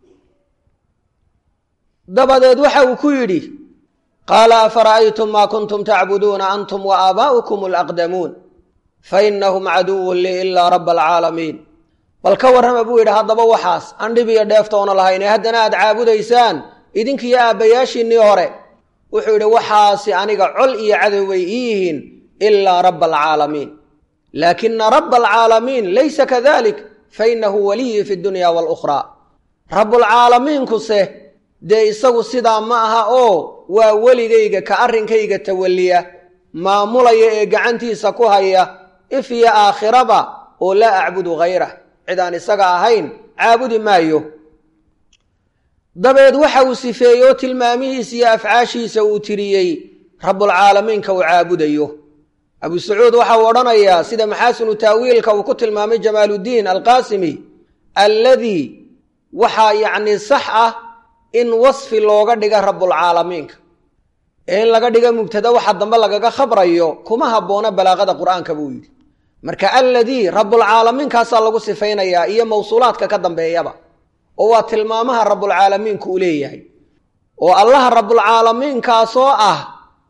dabadeed waxa uu ku yidhi qaala afara'aytum maa kuntum tacbuduuna antum wa aabaa'ukum alaqdamuun fa innahum caduwun lii ilaa rabba alcaalamiin bal ka warrama buu yidhi haddaba waxaas aan dhib iyo dheeftoona lahayne haddana aad caabudaysaan idinkiiyo aabbayaashiinnii hore wuxuu yidhi waxaasi aniga col iyo cadow bay ii yihiin ilaa rabba alcaalamiin laakina rabba alcaalamiin laysa kadalik fa innahu waliyii fi dunya waalukhraa rabbulcaalamiinkuse dee isagu sidaa ma aha oo waa weligayga ka arrinkayga tawalliya maamulaya ee gacantiisa ku haya if iyo aakhiraba oo laa acbudu hayrah cid aan isaga ahayn caabudi maayo dabeed waxa uu sifeeyey oo tilmaamihiisa iyo afcaashiisa uu tiriyey rabbulcaalamiinka uu caabudayo abu sacuud waxa uu odhanayaa sida maxaasinu taawiilka uu ku tilmaamay jamaaluddiin alqaasimi alladii waxaa yacni sax ah in wasfi looga dhiga rabbulcaalamiinka ee in laga dhiga mubtada waxa dambe lagaga khabrayo kuma habboona balaaqada qur'aanka buu yidhi marka alladii rabbulcaalamiinkaasaa lagu sifaynayaa iyo mawsuulaadka ka dambeeyaba oo waa tilmaamaha rabbulcaalamiinku u leeyahay oo allaha rabbulcaalamiinkaasoo ah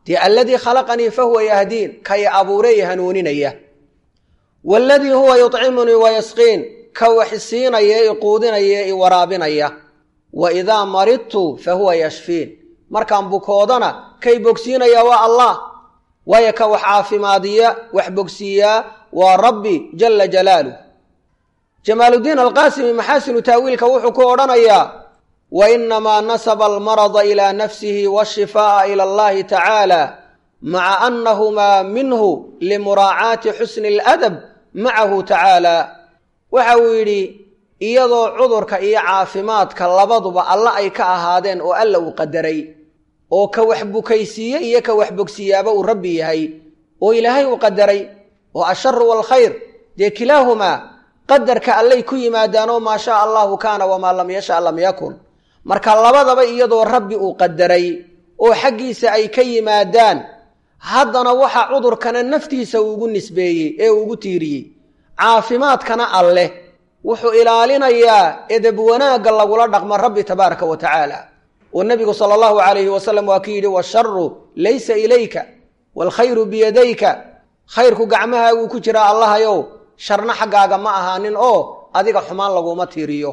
dee alladii khalaqanii fa huwa yahdiin kay abuuray hanuuninaya waaladii huwa yuطcimunii wayasqiin ka wax siinaya i quudinaya i waraabinaya wa idaa maridtu fa huwa yashfiin markaan bukoodana kay bogsiinaya waa allah waayo ka wax caafimaadiya wax bogsiiyaa waa rabbi jala jalaaluh jamaaludiin alqaasimi maxaasinu taawiilka wuxuu ku odhanayaa wa inamaa nasaba almarada ilaa nafsihi waashifaa'a ila allahi tacaala maca annahumaa minhu limuraacaati xusni aladab macahu tacaala waxa uu yidhi iyadoo cudurka iyo caafimaadka labaduba alla ay ka ahaadeen oo alla uu qadaray oo ka wax bukaysiiye iyo ka wax bogsiyaaba uu rabbi yahay oo ilaahay uu qadaray oo asharu waalkhayr dee kilaahumaa qadarka allay ku yimaadaanoo maa shaa allahu kaana wamaa lam yasha lam yakun marka labadaba iyadoo rabbi uu qadaray oo xaggiisa ay ka yimaadaan haddana waxa cudurkana naftiisa uugu nisbeeyey ee ugu tiiriyey caafimaadkana alleh wuxuu ilaalinayaa edeb wanaagga lagula dhaqmo rabbi tabaaraka wa tacaala oo nebigu sala allahu calayhi wasalam waa ki yidhi washaru laysa ilayka waalkhayru biyadayka khayrku gacmahaaguu ku jiraa allahayow sharna xaggaaga ma ahaanin oo adiga xumaan laguma tiiriyo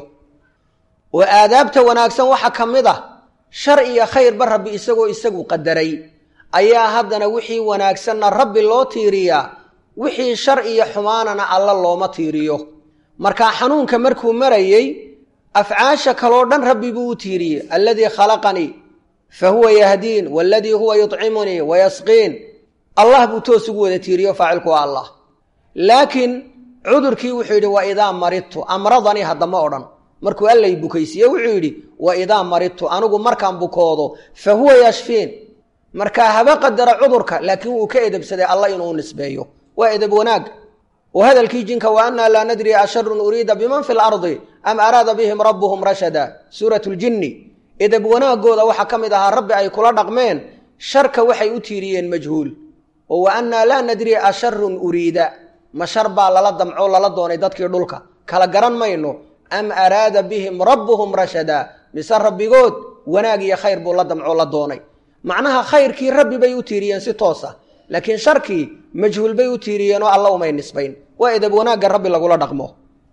oo aadaabta wanaagsan waxaa ka mid ah shar iyo khayrba rabbi isagoo isagu qadaray ayaa haddana wixii wanaagsanna rabbi loo tiiriyaa wixii shar iyo xumaanana alla looma tiiriyo markaa xanuunka markuu marayey afcaasha kaloo dhan rabbi buu u tiiriyey alladii khalaqanii fa huwa yahdiin waaladii huwa yuطcimunii wayasqiin allah buu toos ugu wada tiiriyo faacilku waa allah laakiin cudurkii wuxuu yidhi wa idaa maridtu amradanii haddama odhan markuu allay bukaysiiye wuxuu yidhi wa idaa maridtu anigu markaan bukoodo fa huwa yashfiin markaa haba qadara cudurka laakiin wuu ka edebsaday alla inuu nisbeeyo waa edeb wanaag oo hadalkii jinka wa annaa laa nadri asharun uriida biman fi lardi am araada bihim rabbuhum rashada suurat ljinni edeb wanaagooda waxaa ka mid ahaa rabbi ay kula dhaqmeen sharka waxay u tiiriyeen majhuul oo wa annaa laa nadri asharun uriida ma shar baa lala damco lala doonay dadkii dhulka kala garan mayno am araada bihim rabbuhum rashada mise rabbigood wanaag iyo khayr buu la damco la doonay macnaha khayrkii rabbi bay u tiiriyeen si toosa laakiin sharkii majhuul bay u tiiriyeenoo alla umay nisbayn waa edeb wanaagga rabbi lagula dhaqmo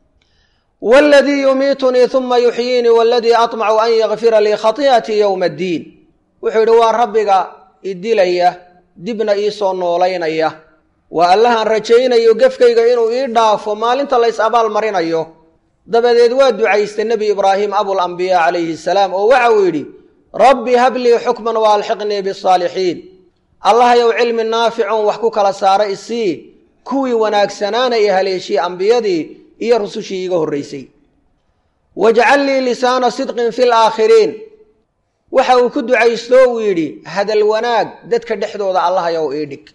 waladii yumiitunii uma yuxyiinii waladii aطmacu an yakfira lii khati'atii yowma addiin wuxuu yidhi waa rabbiga idilaya dibna iisoo noolaynaya waa allahaan rajaynayo gefkayga inuu ii dhaafo maalinta lays abaal marinayo dabadeed waa ducaystay nebi ibraahim abulambiyaa calayhi salaam oo waxa uu yidhi rabbi hablii xukman wa alxiqnii bisaalixiin allahayow cilmi naaficun wax ku kala saara isii kuwii wanaagsanaana ee haleeshiyey ambiyadii iyo rusushii iiga horraysay wajcal lii lisaana sidqin fi laakhiriin waxa uu ku ducaysto uu yidhi hadal wanaag dadka dhexdooda allahayow ii dhig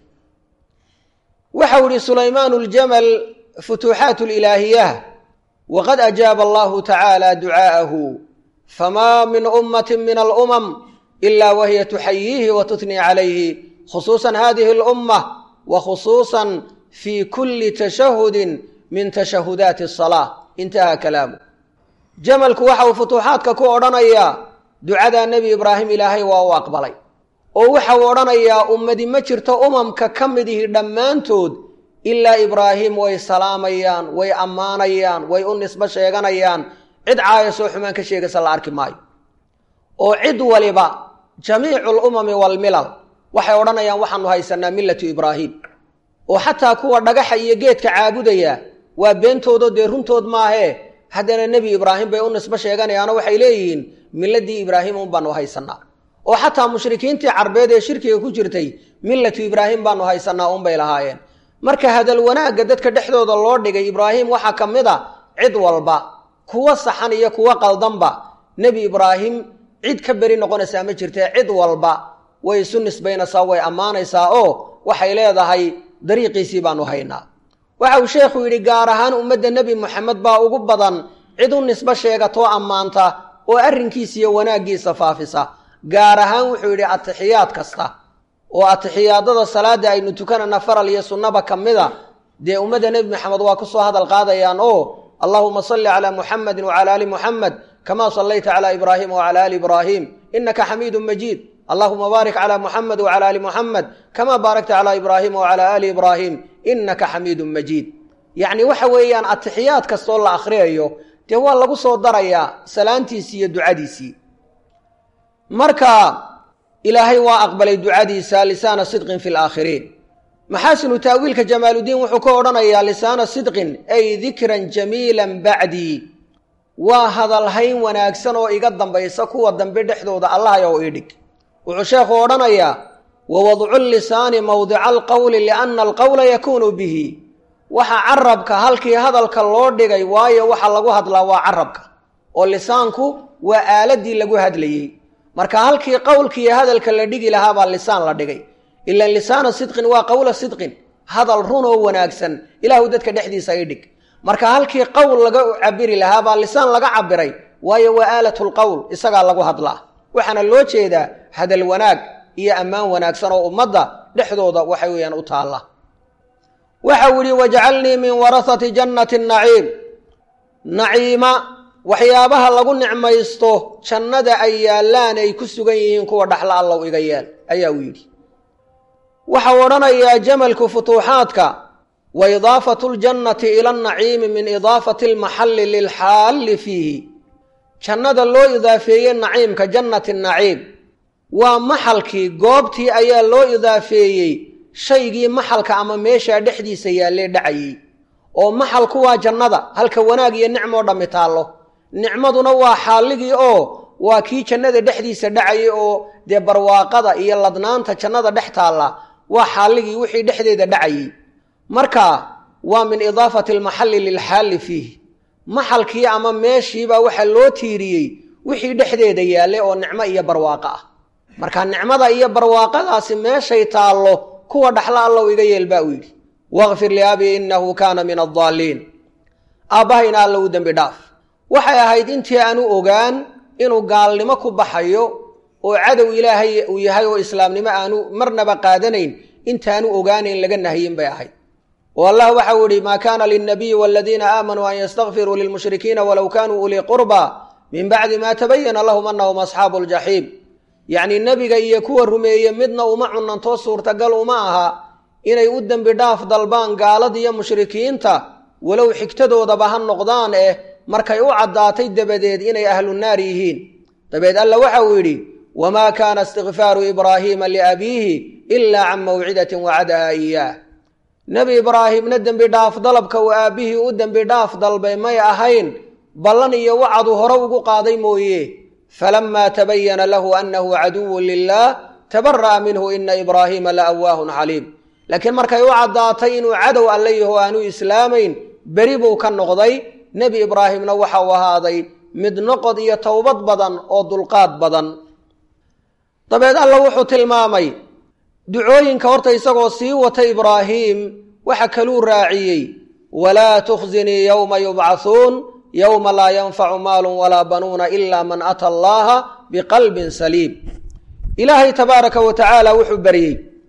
waxa uu yihi sulaymaanu ljamal futuuxaat lilaahiyah waqad ajaaba allahu tacaala ducaa'ahu famaa min ummati min alumam ila wahiya tuxayiihi wa tutnii calayhi khusuusan hadihi alumma wa khusuusan fi kulli tashahudin min tashahudaati asalaa intaha kalaamu jamalku waxa uu futuuxaadka ku odhanayaa ducadaa nebi ibraahim ilaahay waa u aqbalay oo waxa uu odhanayaa ummadi ma jirto umamka ka mid ihi dhammaantood ilaa ibraahim way salaamayaan way ammaanayaan way u nisbo sheeganayaan cid caayasoo xumaan ka sheegaysa la arki maayo oo cid waliba jamiicu lumami waalmilal waxay odhanayaan waxaanu haysanaa millatu ibraahim oo xataa kuwa dhagaxa iyo geedka caabudaya waa beentoodo dee runtood maahee haddana nebi ibraahim bay u nisbo sheeganayaanoo waxay leeyihiin milladii ibraahim un baanu haysanaa oo xataa mushrikiintii carbeed ee shirkiga ku jirtay millatu ibraahim baanu haysanaa unbay lahaayeen marka hadal wanaagga dadka dhexdooda loo dhigay ibraahim waxaa ka mid a cid walba kuwa saxan iyo kuwa qaldanba nebi ibraahim cid ka beri noqonaysaa ma jirtee cid walba way isu nisbaynaysaa way ammaanaysaa oo waxay leedahay dariiqiisii baanu haynaa waxa uu sheekhu yidhi gaar ahaan ummadda nebi moxamed baa ugu badan cid u nisbo sheegatoo ammaanta oo arrinkiisa iyo wanaaggiisa faafisa gaar ahaan wuxuu yidhi atixiyaad kasta oo atixiyaadada salaada aynu tukanana faral iyo sunnaba ka mida dee ummadda nebi moxamed waa ku soo hadal qaadayaan oo allahuma salli calaa muxamedin wacala ali muxamed kamaa sallayta calaa ibraahima wacala ali ibraahim innaka xamiidun majiid allahuma baarik calaa muxamed wacala ali muxamed kamaa baarakta calaa ibraahima wacalaa ali ibraahim inaka xamiidun majiid yacni waxa weeyaan atixiyaad kastoo la akhriyayo dee waa lagu soo darayaa salaantiisii iyo ducadiisii marka ilaahay waa aqbalay ducadiisa lisaana sidqin fi laakhiriin maxaasinu taawiilka jamaaludiin wuxuu ka odhanayaa lisaana sidqin ay dikran jamiilan bacdii waa hadalhayn wanaagsan oo iga dambaysa kuwa dambe dhexdooda allahayow idhig wuxuu sheekhu odhanayaa wa wadcu lisaani mawdica alqowli lianna alqowla yakuunu bihi waxa carabka halkii hadalka loo dhigay waayo waxa lagu hadlaa waa carabka oo lisaanku waa aaladii lagu hadlayey marka halkii qowlkiiyo hadalka la dhigi lahaa baa lisaan la dhigay ilan lisaana sidqin waa qowla sidqin hadal run oo wanaagsan ilaahu dadka dhexdiisa i dhig marka halkii qowl laga cabiri lahaa baa lisaan laga cabiray waayo waa aalatulqowl isagaa lagu hadlaa waxaana loo jeedaa hadal wanaag iyo ammaan wanaagsan oo ummadda dhexdooda waxa weeyaan u taalla waxa uu yihi wajcalnii min warahati jannati naciim naciima waxyaabaha lagu nicmaysto jannada ay yaallaan ay ku sugan yihiin kuwa dhaxla allow iga yeel ayaa uu yidhi waxau odhanayaa jamalku futuuxaadka wa idaafatu ljannati ila annaciimi min idaafati almaxalli lilxaalli fiihi jannada loo idaafeeyey naciimka jannati naciim waa maxalkii goobtii ayaa loo idaafeeyey shaygii maxalka ama meeshaa dhexdiisa yaallee dhacayey oo maxalku waa jannada halka wanaag iyo nicmoo dhammi taallo nicmaduna waa xaalligii oo waa kii jannada dhexdiisa dhacayay oo dee barwaaqada iyo ladnaanta jannada dhex taalla waa xaalligii wixii dhexdeeda dhacayey marka waa min idaafati almaxalli lilxaalli fiih maxalkii ama meeshiibaa waxaa loo tiiriyey wixii dhexdeeda yaallay oo nicmo iyo barwaaqo ah marka nicmada iyo barwaaqadaasi meeshay taallo kuwa dhaxla allow iga yeel baa uu yidhi waqfir liabii innahu kaana min addaaliin aabbahayna alla u dembi dhaaf waxay ahayd intii aanu ogaan inuu gaalnimo ku baxayo oo cadow ilaahay uu yahay oo islaamnimo aanu marnaba qaadanayn intaanu ogaanayn laga nahyin bay ahayd oo allah waxau ihi maa kaana lilnabiyi waladiina aamanuu an yastakfiruu lilmushrikiina walow kaanuu ulii qurba min bacdi maa tabayana lahum anahum asxaabu ljaxiim yacnii nebiga iyo kuwa rumeeye midna uma cunantoo suurtagal uma aha inay u dembi dhaaf dalbaan gaaladiiyo mushrikiinta walow xigtadoodaba ha noqdaan eh markay u caddaatay dabadeed inay ahlu naar yihiin dabeed alla waxa uu yidhi wamaa kaana istikfaaru ibraahiima liabiihi ilaa can mawcidatin wacadaha iyaah nebi ibraahimna dembi dhaaf dalabka uu aabbihii u dembi dhaaf dalbay may ahayn ballan iyo wacadu hore ugu qaaday mooye falamaa tabayana lahu annahu caduwun lilaah tabara'a minhu ina ibraahiima la awaahun xaliim laakiin markay u caddaatay inuu cadow alle yaho aanu islaamayn beri buu ka noqday nebi ibraahimna waxa uu ahaaday mid noqod iyo towbad badan oo dulqaad badan dabeed alla wuxuu tilmaamay ducooyinka horta isagoo sii wata ibraahiim waxa kaluu raaciyey walaa tukhzinii yowma yubcathuun yowma laa yanfacu maalun walaa banuuna ila man ata allaha biqalbin saliim ilaahay tabaaraka wa tacaala wuxuu baryey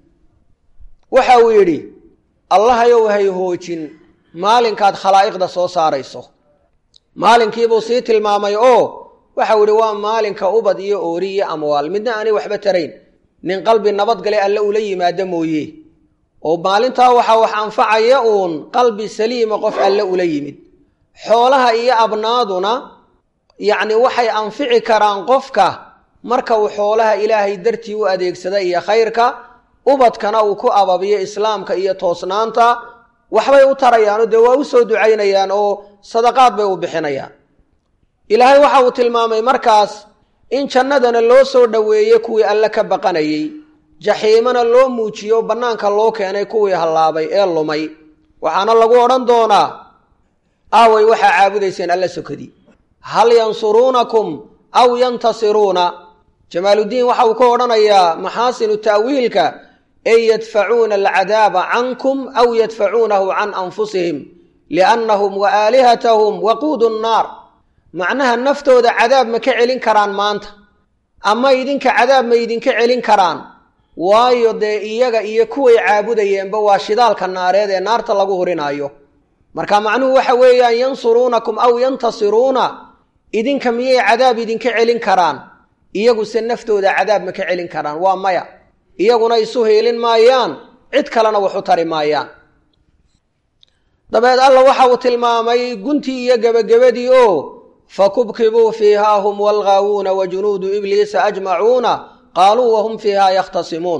waxa uu yidhi allahayow hay hoojin maalinkaad khalaa'iqda soo saarayso maalinkiibuu sii tilmaamay oo waxau yidhi waa maalinka ubad iyo oori iyo amwaal midna aanay waxba tarayn nin qalbi nabadgale alle ula yimaado mooye oo maalintaa waxaa wax anfacaya uun qalbi saliima qof alle ula yimid xoolaha iyo abnaaduna yacni waxay anfici karaan qofka marka uu xoolaha ilaahay dartii u adeegsada iyo khayrka ubadkana uu ku ababiyo islaamka iyo toosnaanta waxbay u tarayaanoo dee waa u soo ducaynayaan oo sadaqaad bay u bixinayaan ilaahay waxa uu tilmaamay markaas in jannadana loo soo dhoweeye kuwii alle ka baqanayey jaxiimana loo muujiyo bannaanka loo keenay kuwii hallaabay ee lumay waxaana lagu odhan doonaa aaway waxaa caabudayseen alla sokadii hal yansuruunakum aw yantasiruuna jamaaluddiin waxa uu ka odhanayaa maxaasinu ta'wiilka ey yadfacuuna alcadaaba cankum aw yadfacuunahu can anfusihim liannahum wa aalihatahum waquudu nnaar macnaha naftooda cadaab ma ka celin karaan maanta ama idinka cadaab ma idinka celin karaan waayo dee iyaga iyo kuway caabudayeenba waa shidaalka naareed ee naarta lagu hurinaayo marka macnuhu waxa weeyaan yansuruunakum aw yantasiruuna idinka miyay cadaab idinka celin karaan iyaguse naftooda cadaab ma ka celin karaan waa maya iyaguna isu heelin maayaan cid kalena wax u tari maayaan dabeed alla waxa uu tilmaamay guntii iyo gebagabadii oo fakubkibuu fiihaa hum walgaawuuna wa junuudu ibliisa ajmacuuna qaaluu wahum fiihaa yakhtasimuun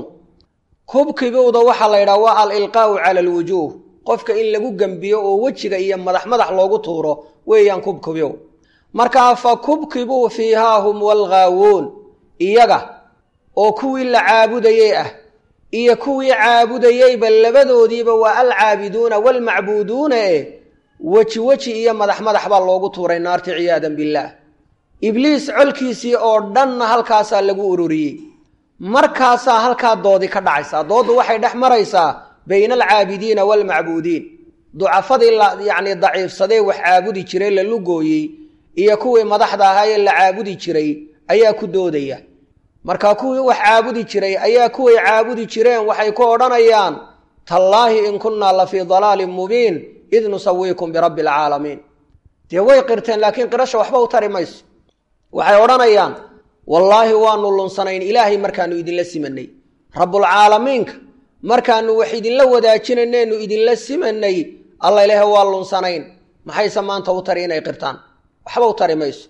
kubkibuuda waxaa la yidhaha waa alilqaa'u cala alwujuuh qofka in lagu gembiyo oo wejiga iyo madax madax loogu tuuro weeyaan kubkibow markaa fa kubkibuu fiihaa hum walgaawuun iyaga oo kuwii la caabudayey ah iyo kuwii caabudayeyba labadoodiiba waa alcaabiduuna waalmacbuuduuna e weji weji iyo madax madax baa loogu tuuray naarti ciyaadan billaah ibliis colkiisii oo dhanna halkaasaa lagu ururiyey markaasaa halkaa doodi ka dhacaysaa dooddu waxay dhex maraysaa bayna alcaabidiina waalmacbuudiin ducafadii la yacnii daciifsadee wax caabudi jiray la lugooyey iyo kuwii madaxda ahaa ee la caabudi jiray ayaa ku doodaya marka kuwii wax caabudi jiray ayaa kuway caabudi jireen waxay ku odhanayaan tallaahi in kunnaa la fii dalaalin mubiin id nusawiikum birabbi alcaalamiin dee way qirteen laakiin qirasha waxba u tari mayso waxay odhanayaan wallaahi waanu lunsanayn ilaahay markaanu idinla simanay rabbulcaalamiinka markaanu wax idinla wadaajinayneenu idinla simanay alla ilaahe waa lunsanayn maxayse maanta u tari inay qirtaan waxba u tari mayso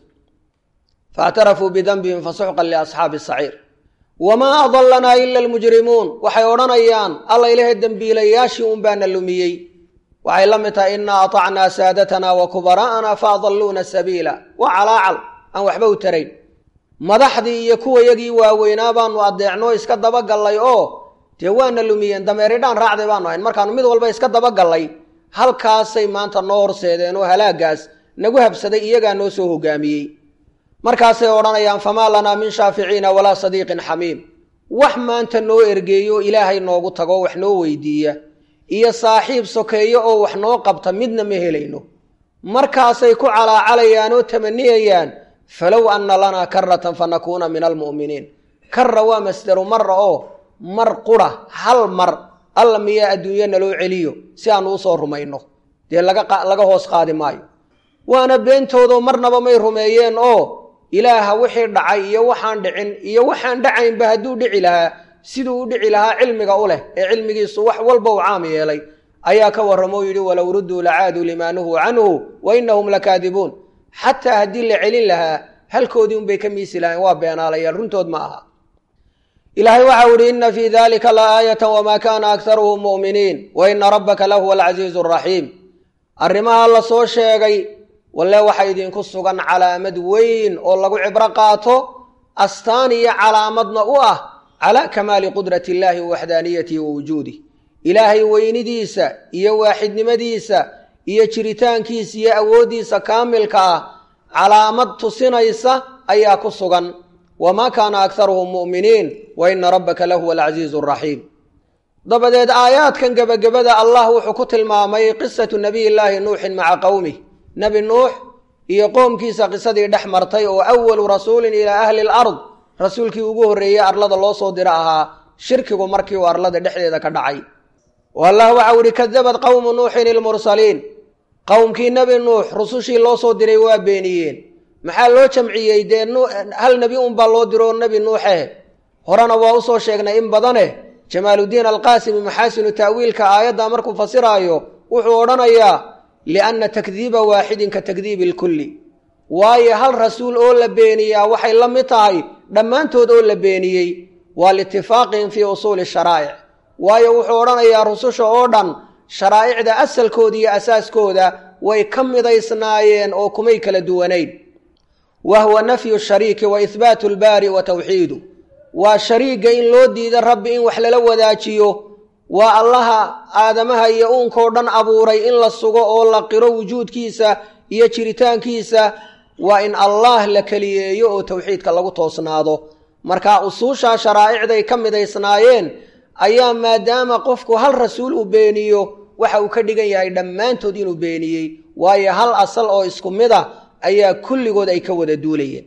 faاctarafuu bidambihim fasuxqan liasxaabi saciir wamaa adalanaa ila almujrimuun waxay odhanayaan alla ilahe dembiilayaashii un baana lumiyey waxay la mid tahay inaa aطacnaa saadatana wa kubaraa'ana faadaluuna sabiila waa calaacal aan waxba u tarayn madaxdii iyo kuwayagii waaweynaa baanu adeecnoo iska dabagallay oo dee waana lumiyeen dameeridhaan raacday baanu ahayn markaanu mid walba iska dabagallay halkaasay maanta noo horseedeen oo halaagaas nagu habsaday iyagaa noo soo hogaamiyey markaasay odhanayaan famaa lanaa min shaaficiina walaa sadiiqin xamiim wax maanta noo ergeeyo ilaahay noogu tago wax noo weydiiya iyo saaxiib sokeeyo oo wax noo qabta midna ma helayno markaasay ku calaacalayaan oo tamaniyayaan falow anna lanaa karatan fanakuuna min almu'miniin karra waa masdaru marra oo mar qura hal mar alla miyaa adduunyo naloo celiyo si aanu usoo rumayno dee laga hoos qaadi maayo waana beentoodo marnaba may rumeeyeen oo ilaaha wixii dhacay iyo waxaan dhicin iyo waxaan dhacaynba hadduu dhici lahaa siduu u dhici lahaa cilmiga u leh ee cilmigiisu wax walba u caam yeelay ayaa ka warramoo yidhi walow rudduu lacaaduu limaa nuhuu canhu wa innahum lakaadibuun xataa haddii la celin lahaa halkoodii unbay ka miisi lahayn waa beenaalayaal runtood ma aha ilaahay waxau idhi inna fii dalika la aayatan wamaa kaana akharuhum mu'miniin wa ina rabbaka lahuwa alcasiizu araxiim arrimaha la soo sheegay walle waxaa idinku sugan calaamad weyn oo lagu cibro qaato astaan iyo calaamadna u ah calaa kamaali qudrati illaahi wa waxdaaniyatihi wa wujuudih ilaahay weynidiisa iyo waaxidnimadiisa iyo jiritaankiisa iyo awooddiisa kaamilka ah calaamad tusinaysa ayaa ku sugan wamaa kaana akharuhum mu'miniin wa ina rabbaka lahuwa alcasiizu araxiim dabadeed aayaadkan gebagabada allah wuxuu ku tilmaamay qisatu nabiy llaahi nuuxin maca qowmih nebi nuux iyo qoomkiisa qisadii dhex martay oo awalu rasuulin ilaa ahli lard rasuulkii ugu horreeyey arlada loo soo diro ahaa shirkigu markii uu arlada dhexdeeda ka dhacay oo allah waxau ihi kadabad qowmu nuuxin ilmursaliin qowmkii nebi nuux rusushii loo soo diray waa beeniyeen maxaa loo jamciyey dee hal nebi unbaa loo diro nebi nuuxe horena waa usoo sheegnay in badane jamaaluddiin alqaasimi maxaasinu ta'wiilka aayadda markuu fasiraayo wuxuu odhanayaa lianna takdiiba waaxidin ka takdiibi ilkulli waayo hal rasuul oo la beeniyaa waxay la mid tahay dhammaantood oo la beeniyey waa liitifaaqihim fii usuuli sharaa'ic waayo wuxuu odhanayaa rususha oo dhan sharaa'icda asalkooda iyo asaaskooda way ka midaysnaayeen oo kumay kala duwanayn wa huwa nafyu shariiki wa ihbaatu lbaari wa tawxiidu waa shariigga in loo diido rabbi in wax lala wadaajiyo waa allaha aadamaha iyo uunkao dhan abuuray in la sugo oo la qiro wujuudkiisa iyo jiritaankiisa waa in allaah la keliyeeyo oo towxiidka lagu toosnaado marka usuushaa sharaa'icday ka midaysnaayeen ayaa maadaama qofku hal rasuul uu beeniyo waxa uu ka dhigan yahay dhammaantood inuu beeniyey waayo hal asal oo isku mid ah ayaa kulligood ay ka wada duulayeen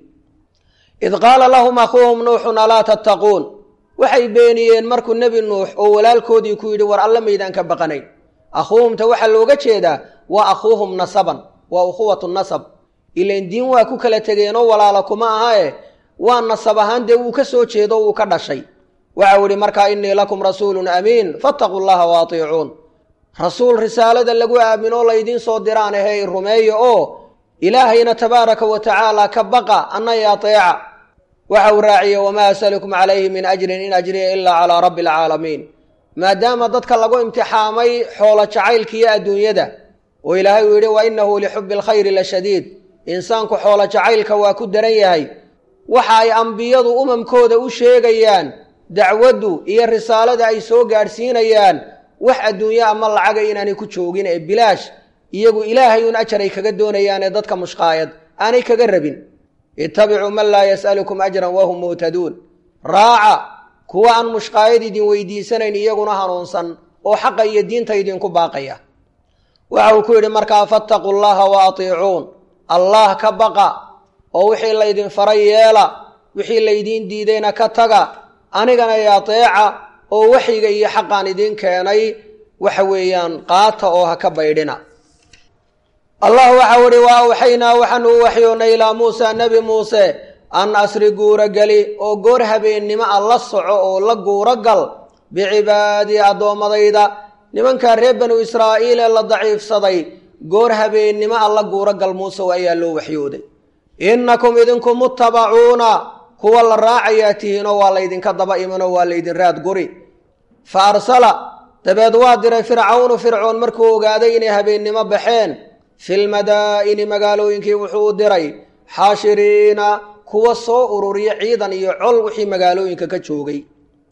id qaala lahum akhuuhum nuuxun alaa tattaquun waxay beeniyeen markuu nebi nuux oo walaalkoodii ku yidhi war alle maydaan ka baqanayn akhuuhumta waxaa looga jeedaa waa akhuuhum nasaban waa ukhuwatu nasab ilain diin waa ku kala tegeenoo walaala kuma ahae waa nasab ahaan dee wuu ka soo jeedo wuu ka dhashay waxau ihi markaa innii lakum rasuulun amiin fattaquu llaha wa atiicuun rasuul risaalada lagu aaminoo laydiin soo diraan ahe rumeeya oo ilaahayna tabaaraka wa tacaala ka baqa anna i ateeca waxa uu raaciye wamaa asalukum calayhi min ajrin in ajriya ilaa calaa rabbi alcaalamiin maadaama dadka lagu imtixaamay xoolo jacaylka iyo adduunyada oo ilaahay uu yidhi wa innahu lixubbi alkhayri la shadiid insaanku xoolo jacaylka waa ku daran yahay waxa ay ambiyadu umamkooda u sheegayaan dacwaddu iyo risaalada ay soo gaadhsiinayaan wax adduunye ama lacaga inaanay ku joogin ee bilaash iyagu ilaahay un ajar ay kaga doonayaanee dadka mushqaayad aanay kaga rabin ittabicuu man laa yas'alukum ajran wahum muhtaduun raaca kuwa aan mushqaayad idin weydiisanayn iyaguna hanuunsan oo xaqa iyo diinta idinku baaqaya waxa uu ku yidhi markaa fattaquu llaha wa atiicuun allah ka baqa oo wixii laydin faray yeela wixii laydiin diidayna ka taga anigana i ateeca oo waxyiga iyo xaqaan idiin keenay waxa weeyaan qaata oo ha ka baydhina allah waxau ihi wa awxaynaa waxaanu u waxyoonnay ilaa muusa nebi muuse an asri guura geli oo goor habeennimo a la soco oo la guuro gal bicibaadii addoommadayda nimankaa reer banu israa'iil ee la daciifsaday goor habeennimo a la guuro gal muusew ayaa loo waxyooday innakum idinku muttabacuuna kuwa la raacayaa tihiinoo waa laydinka daba imanoo waa laydin raad guri fa arsala dabeed waa diray fircawnu fircoon markuu ogaaday inay habeennimo baxeen filmadaa'ini magaalooyinkii wuxuu u diray xaashiriina kuwa soo ururiya ciidan iyo col wixii magaalooyinka ka joogay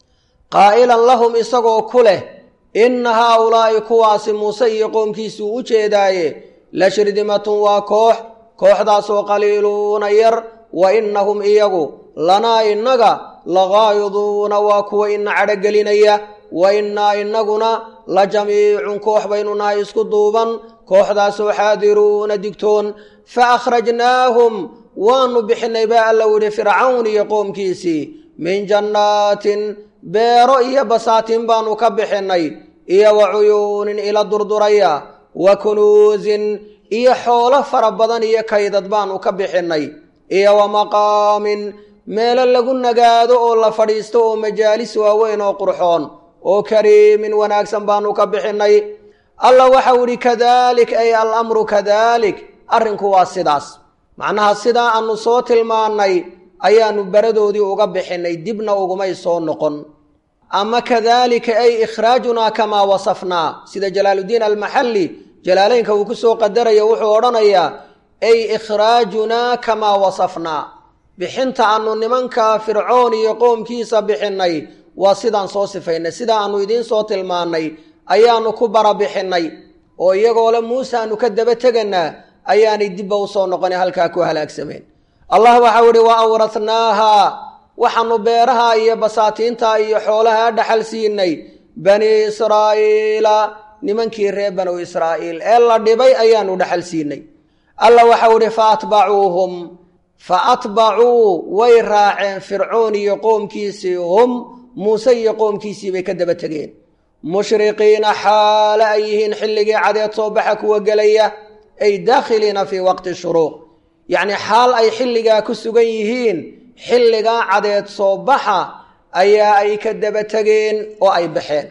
qaa'ilan lahum isagoo ku leh inna haaulaa'i kuwaasi muuse iyo qoomkiisuu u jeedaaye la shirdimatun waa koox kooxdaasoo qaliiluuna yar wa innahum iyagu lanaa innaga lagaayiduuna waa kuwa ina cadhogelinaya wa innaa innaguna la jamiicun koox baynu nahay isku duuban kooxdaasoo xaadiruuna digtoon fa akhrajnaahum waanu bixinay baa alla yihi fircawn iyo qoomkiisii min jannaatin beero iyo basaatiin baanu ka bixinay iyo wa cuyuunin ila durduraya wa kunuusin iyo xoolo fara badan iyo kaydad baanu ka bixinay iyo wa maqaamin meelo lagu nagaado oo la fadhiisto oo majaalis waaweyn oo qurxoon oo kariimin wanaagsan baanu ka bixinay allah waxau idhi kadalik ay alamru kadalik arrinku waa sidaas macnaha sidaa aanu soo tilmaannay ayaanu beradoodii uga bixinay dibna ugumay soo noqon ama kadalika ay ikhraajunaa kamaa wasafnaa sida jalaaluddiin almaxalli jalaaleynka uu ku soo qadarayo wuxuu odhanayaa ay ikhraajunaa kamaa wasafnaa bixinta aanu nimanka fircoon iyo qoomkiisa bixinnay waa sidaan soo sifaynay sidaa aanu idiin soo tilmaannay ayaanu ku barabixinay oo iyagoo le muuse aanu ka daba teganaa ayaanay dibba u soo noqona halkaa ku halaagsameen allah waxau ihi wa awratnaaha waxaanu beeraha iyo basaatiinta iyo xoolaha dhaxal siinay bani israa'iila nimankii reer banu israa'iil ee la dhibay ayaanu dhaxal siinay allah waxau ihi fa atbacuuhum fa atbacuu way raaceen fircoon iyo qoomkiisii hum muuse iyo qoomkiisii bay ka daba tegeen mushriqiina xaale ay yihiin xilligii cadeed soo baxa kuwa gelaya ay daakhiliina fii waqti shuruuq yacni xaal ay xilligaa ku sugan yihiin xilligaa cadeed soo baxa ayaa ay ka daba tegeen oo ay baxeen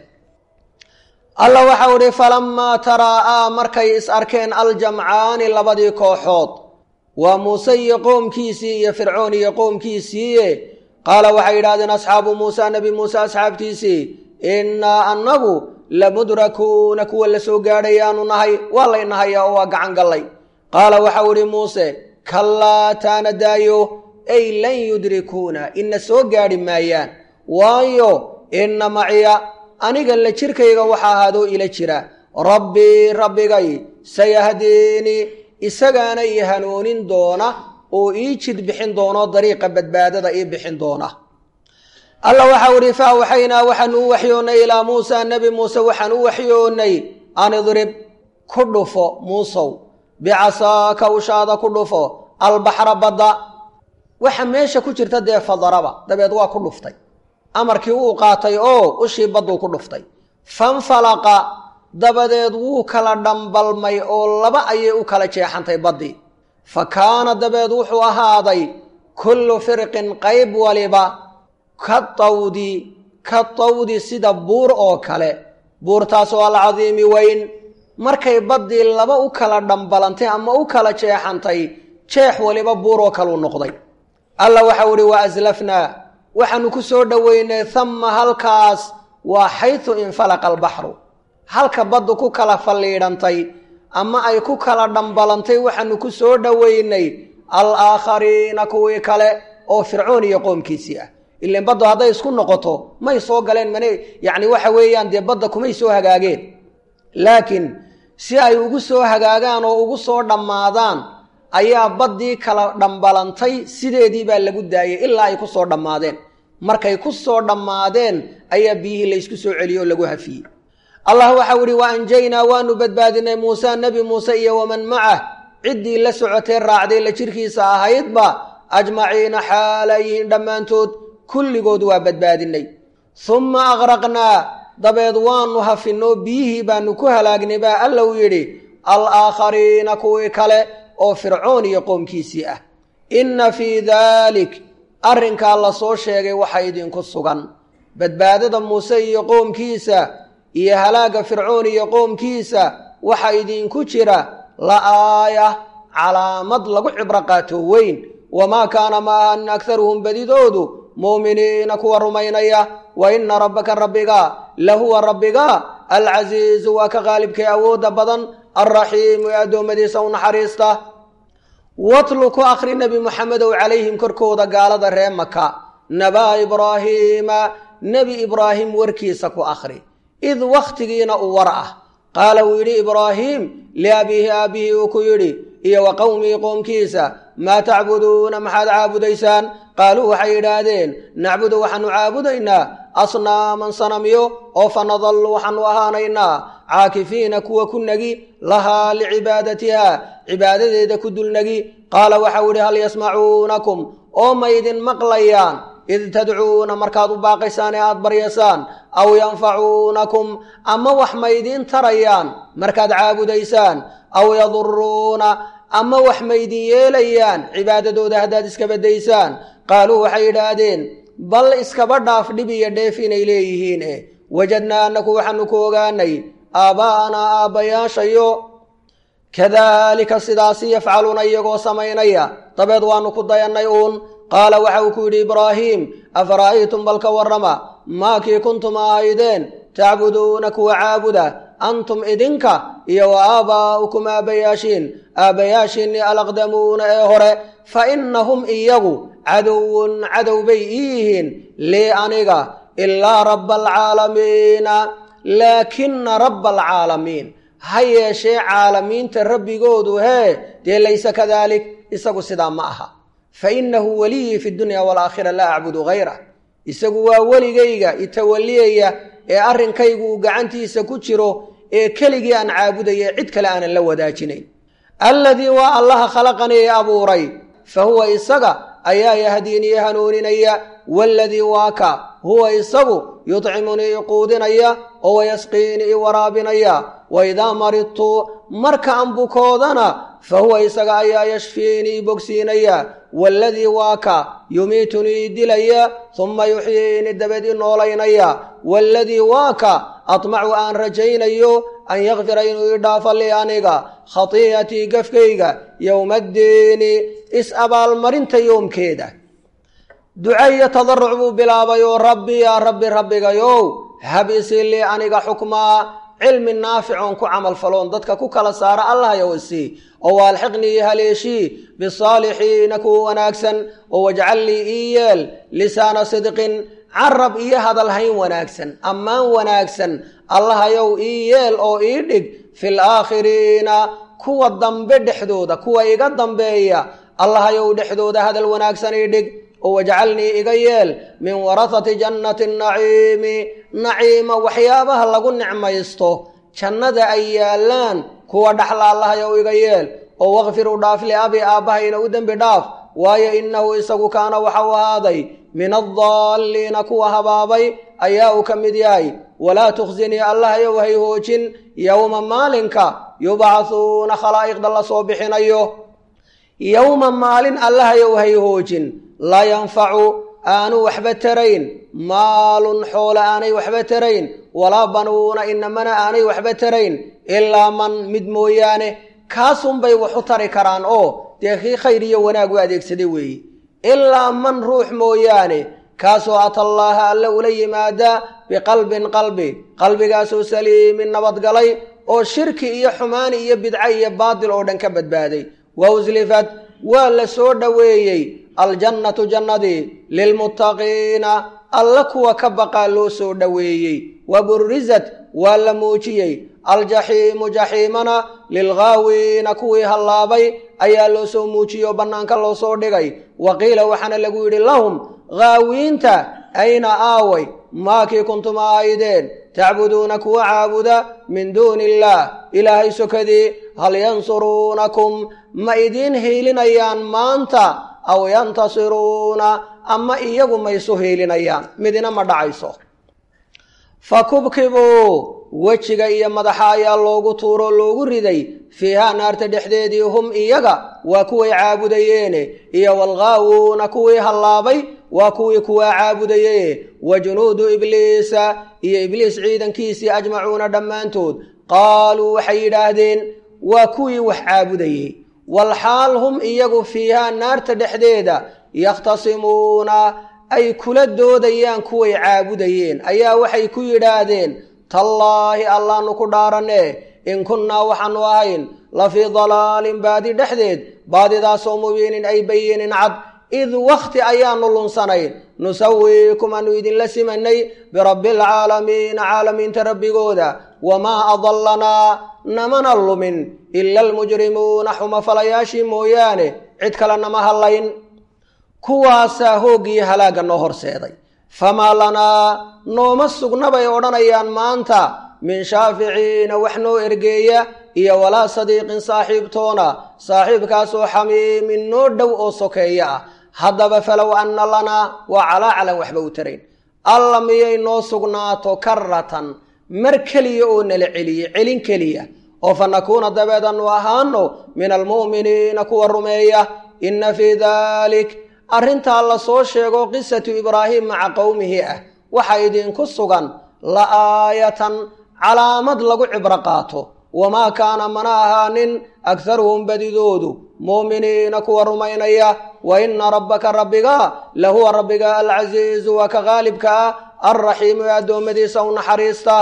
allah waxau idhi falammaa taraa'aa markay is arkeen aljamcaani labadii kooxood waa muuse iyo qoomkiisii iyo fircoon iyo qoomkiisiiye qaala waxay yidhahdeen asxaabu muusa nebi muuse asxaabtiisii innaa annagu lamudrakuuna kuwa la soo gaadhayaanu nahay waa laynahayaa oo waa gacan gallay qaala waxau idhi muuse kallaa taana daayo ay lan yudrikuuna ina soo gaadhi maayaan waayo inna maciya aniga la jirkayga waxa ahaadoo ila jira rabbii rabbigay sayahdiinii isagaana ii hanuunin doona oo ii jid bixin doono dariiqa badbaadada ii bixin doona alla waxau idhi fa awxaynaa waxaanu u waxyoonnay ilaa muusa nebi muuse waxaan u waxyoonnay an idrib ku dhufo muusow bicasaaka ushaada ku dhufo albaxra badda waxa meesha ku jirta dee fadaraba dabeed waa ku dhuftay amarkii wuu qaatay oo ushii badduu ku dhuftay fanfalaqa dabadeed wuu kala dhambalmay oo laba ayay u kala jeexantay baddii fa kaana dabeed wuxuu ahaaday kullu firqin qayb waliba ka tawdi ka tawdi sida buur oo kale buurtaasoo alcadiimi weyn markay baddii laba u kala dhambalantay ama u kala jeexantay jeex waliba buur oo kaleu noqday alla waxau ihi wa aslafnaa waxaanu ku soo dhoweynay hamma halkaas waa xaytu infalaqa albaxru halka baddu ku kala falliidhantay ama ay ku kala dhambalantay waxaanu ku soo dhoweynay alaakhariina kuwii kale oo fircoon iyo qoomkiisii ah ilan baddu hadday isku noqoto may soo galeen mane yacni waxa weeyaan dee badda kumay soo hagaageen laakiin si ay ugu soo hagaagaan oo ugu soo dhammaadaan ayaa baddii kala dhambalantay sideedii baa lagu daayay ilaa ay ku soo dhammaadeen markay ku soo dhammaadeen ayaa biyihii laysku soo celiyey oo lagu hafiyey allah waxau ihi wa anjaynaa waanu badbaadinay muuse nebi muuse iyo waman macah ciddii la socotee raacday la jirkiisa ahaydba ajmaciina xaalayihiin dhammaantood kulligood waa badbaadinay humma aqraqnaa dabeed waanu hafinoo biyihii baanu ku halaagnay baa alla u yidhi alaakhariina kuwii kale oo fircoon iyo qoomkiisii ah inna fii daalik arrinkaa la soo sheegay waxa idinku sugan badbaadada muuse iyo qoomkiisa iyo halaagga fircoon iyo qoomkiisa waxa idinku jira la aaya calaamad lagu cibro qaato weyn wamaa kaana maahan akharuhum badidoodu muuminiina kuwa rumaynaya wa inna rabbaka rabbiga lahuwa rabbiga alcasiizu waa ka qaalibkay awoodda badan alraxiimu ee addoommadiisa u naxariista watlu ku akhri nebi moxamedow calayhim korkooda gaalada ree maka nabaa ibraahiima nebi ibraahim warkiisa ku akhri id wakhtigiina u war ah qaala wuu yidhi ibraahiim liabiihi aabbihi uu ku yidhi iyo wa qowmii qoomkiisa maa tacbuduuna maxaad caabudaysaan qaaluu waxay yidhaahdeen nacbudu waxaanu caabudaynaa asnaaman sanamyo oo fa nadallu waxaanu ahaanaynaa caakifiina kuwa ku negi lahaa licibaadatiha cibaadadeeda ku dulnegi qaala waxau idhi hal yasmacuunakum oo ma ydin maqlayaan id tadcuuna markaad u baaqaysaan ee aada baryasaan aw yanfacuunakum ama wax ma ydiin tarayaan markaad caabudaysaan aw yaduruuna ama wax ma ydin yeelayaan cibaadadooda haddaad iska baddaysaan qaaluu waxay yidhaahdeen bal iskaba dhaaf dhib iyo dheef inay leeyihiin e wajadnaa annaku waxaanu ku ogaanay aabbaa'anaa aabbayaashayo kadaalika sidaasi yafcaluuna iyagoo samaynaya dabeed waannu ku dayannay uun qaala waxa uu ku yidhi ibraahiim afara'aytum bal ka warrama maakii kuntum ahaydeen tacbuduuna kuwa caabuda antum idinka iyo wa aabaa'ukum aabbayaashiin aabbayaashiinnii alaqdamuuna ee hore fa innahum iyagu cadowun cadow bay ii yihiin lii aniga ilaa rabba alcaalamiina laakina rabba alcaalamiin ha yeeshee caalamiinta rabbigoodu hee dee laysa kadalik isagu sidaa ma aha fa innahu weliyii fi dunya waalaakhira laa acbudu hayrah isagu waa weligayga itawaliyaya ee arrinkaygu uu gacantiisa ku jiro ee keligii aan caabudaya cid kale aanan la wadaajinayn alladii waa allaha khalaqanii i abuuray fa huwa isaga ayaa yahdiinii hanuuninaya waaladii waa ka huwa isagu yudcimunii i quudinaya oo wayasqiinii i waraabinaya wa idaa maridtu marka aan bukoodana fa huwa isaga ayaa yashfiinii i bogsiinaya waaladii waa ka yumiitunii i dilaya humma yuxyiini dabeed i noolaynaya waaladii waa ka atmacu aan rajaynayo an yakfira inuu ii dhaafo lii aniga khatii'atii gafkayga yowmaddiini is-abaalmarinta yoomkeeda duca iyo tadaruc buu bilaabay oo rabbi yaa rabbi rabbigayow hab isii lii aniga xukmaa cilmi naaficoon ku camal faloon dadka ku kala saara allahyow isii oo waalxiqnii haleeshii bisaalixiina kuwa wanaagsan oo wajcal lii ii yeel lisaana sidqin carab iyo hadalhayn wanaagsan ammaan wanaagsan allahayow ii yeel oo ii dhig fil aakhiriina kuwa dambe dhexdooda kuwa iga dambeeya allahayow dhexdooda hadal wanaagsan ii dhig oo wajcalnii iga yeel min warahati jannati naciimi naciima waxyaabaha lagu nicmaysto jannada ay yaallaan kuwa dhaxla allahayow iga yeel oo wakfir u dhaaf liabi aabbahayna u dembi dhaaf waayo innahu isagu kaana waxau ahaaday min addaalliina kuwa habaabay ayaa uu ka mid yahay walaa tukhsinii allahayow hay hoojin yowma maalinka yubcahuuna khalaa'iqda la soo bixinayo yowma maalin allahayow hay hoojin laa yanfacu aanu waxba tarayn maalun xoole aanay waxba tarayn walaa banuuna inamana aanay waxba tarayn ilaa man mid mooyaane kaasunbay wax u tari karaan oo dee kii khayr iyo wanaag u adeegsaday weeye ilaa man ruux mooyaane kaasoo atallaaha alle ula yimaada biqalbin qalbi qalbigaasoo saliimin nabadgalay oo shirki iyo xumaani iyo bidco iyo baadil oo dhan ka badbaaday wa uslifat waa la soo dhoweeyey aljannatu jannadii lilmuttaqiina alla kuwa ka baqaa loo soo dhoweeyey wa burrisat waa la muujiyey aljaxiimu jaxiimana lilghaawiina kuwii hallaabay ayaa loo soo muujiyey oo bannaanka loo soo dhigay wa qiila waxaana lagu yidhi lahum haawiinta ayna aaway maakii kuntum ahaydeen tacbuduuna kuwa caabuda min duuni illaah ilaahay sokadii hal yansuruunakum ma idiin hiilinayaan maanta aw yantasiruuna ama iyagu ma isu hiilinayaan midina ma dhacayso fa kubkibuu wejiga iyo madaxa ayaa loogu tuuroo loogu riday fiihaa naarta dhexdeedii hum iyaga waa kuway caabudayeene iyo walghaawuuna kuwii hallaabay waa kuwii kuwaa caabudaye wa junuudu ibliisa iyo ibliis ciidankiisii ajmacuuna dhammaantood qaaluu waxay yidhaahdeen waa kuwii wax caabudayey walxaal hum iyagu fiihaa naarta dhexdeeda yakhtasimuuna ay kula doodayaan kuway caabudayeen ayaa waxay ku yidhaahdeen tallaahi allaanu ku dhaaranee in kunnaa waxaanu ahayn la fii dalaalin baadi dhexdeed baadidaasoo mubiinin ay bayinin cad id wakhti ayaanu lunsanayn nusawiikum aanu idinla simanay birabbialcaalamiina caalamiinta rabbigooda wamaa adallanaa namana lumin ila almujrimuuna xumafalayaashii mooyaane cid kale nama hallayn kuwaasaa hooggiyo halaagga noo horseeday famaa lanaa nooma sugna bay odhanayaan maanta min shaaficiina wax noo ergeeya iyo walaa sadiiqin saaxiibtoona saaxiibkaasoo xamiimin noo dhow oo sokeeya ah haddaba falow anna lanaa waa calaacalan waxba u tarayn alla miyay noo sugnaato karatan mar keliya oo nala celiye celin keliya oo fa nakuuna dabeed annu ahaano min almu'miniina kuwa rumeeya inna fii daalik arrintaa la soo sheego qisatu ibraahim maca qowmihi ah waxaa idinku sugan la aayatan calaamad lagu cibro qaato wamaa kaana mana ahaanin akharuhum badidoodu mu'miniina kuwa rumaynaya wa inna rabbaka rabbiga lahuwa rabbiga alcasiizu waa ka qaalibka ah alraxiimu ee addoommadiisa u naxariista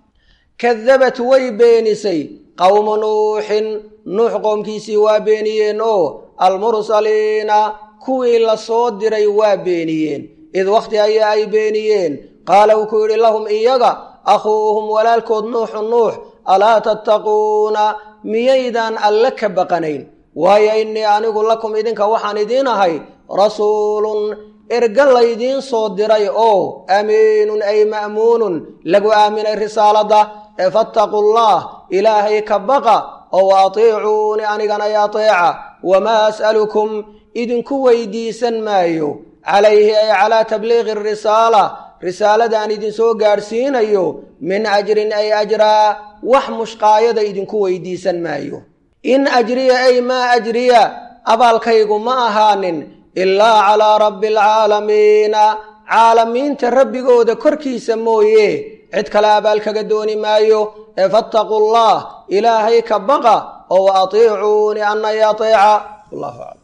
kadabat way beenisay qowmu nuuxin nuux qoomkiisii waa beeniyeen oo almursaliina kuwii la soo diray waa beeniyeen id wakhti ayaa ay beeniyeen qaala wuu ku yidhi lahum iyaga akhuuhum walaalkood nuuxu nuux alaa tattaquuna miyaydaan alle ka baqanayn waayo innii anigu lakum idinka waxaan idiin ahay rasuulun erga laydiin soo diray oo amiinun ay ma'muunun lagu aaminay risaaladda ee fattaqullah ilaahay ka baqa oo wa atiicuuni anigana y ateeca wamaa as'alukum idinku weydiisan maayo calayhi ay calaa tabliiqi risaala risaaladaan idinsoo gaadhsiinayo min ajrin ay ajraa wax mushqaayada idinku weydiisan maayo in ajriya ay maa ajriya abaalkaygu ma ahaanin ilaa calaa rabbi alcaalamiina caalamiinta rabbigooda korkiisa mooye cid kale abaal kaga dooni maayo ee fattaqullah ilaahay ka baqa oo wa atiicuuni anna y ateeca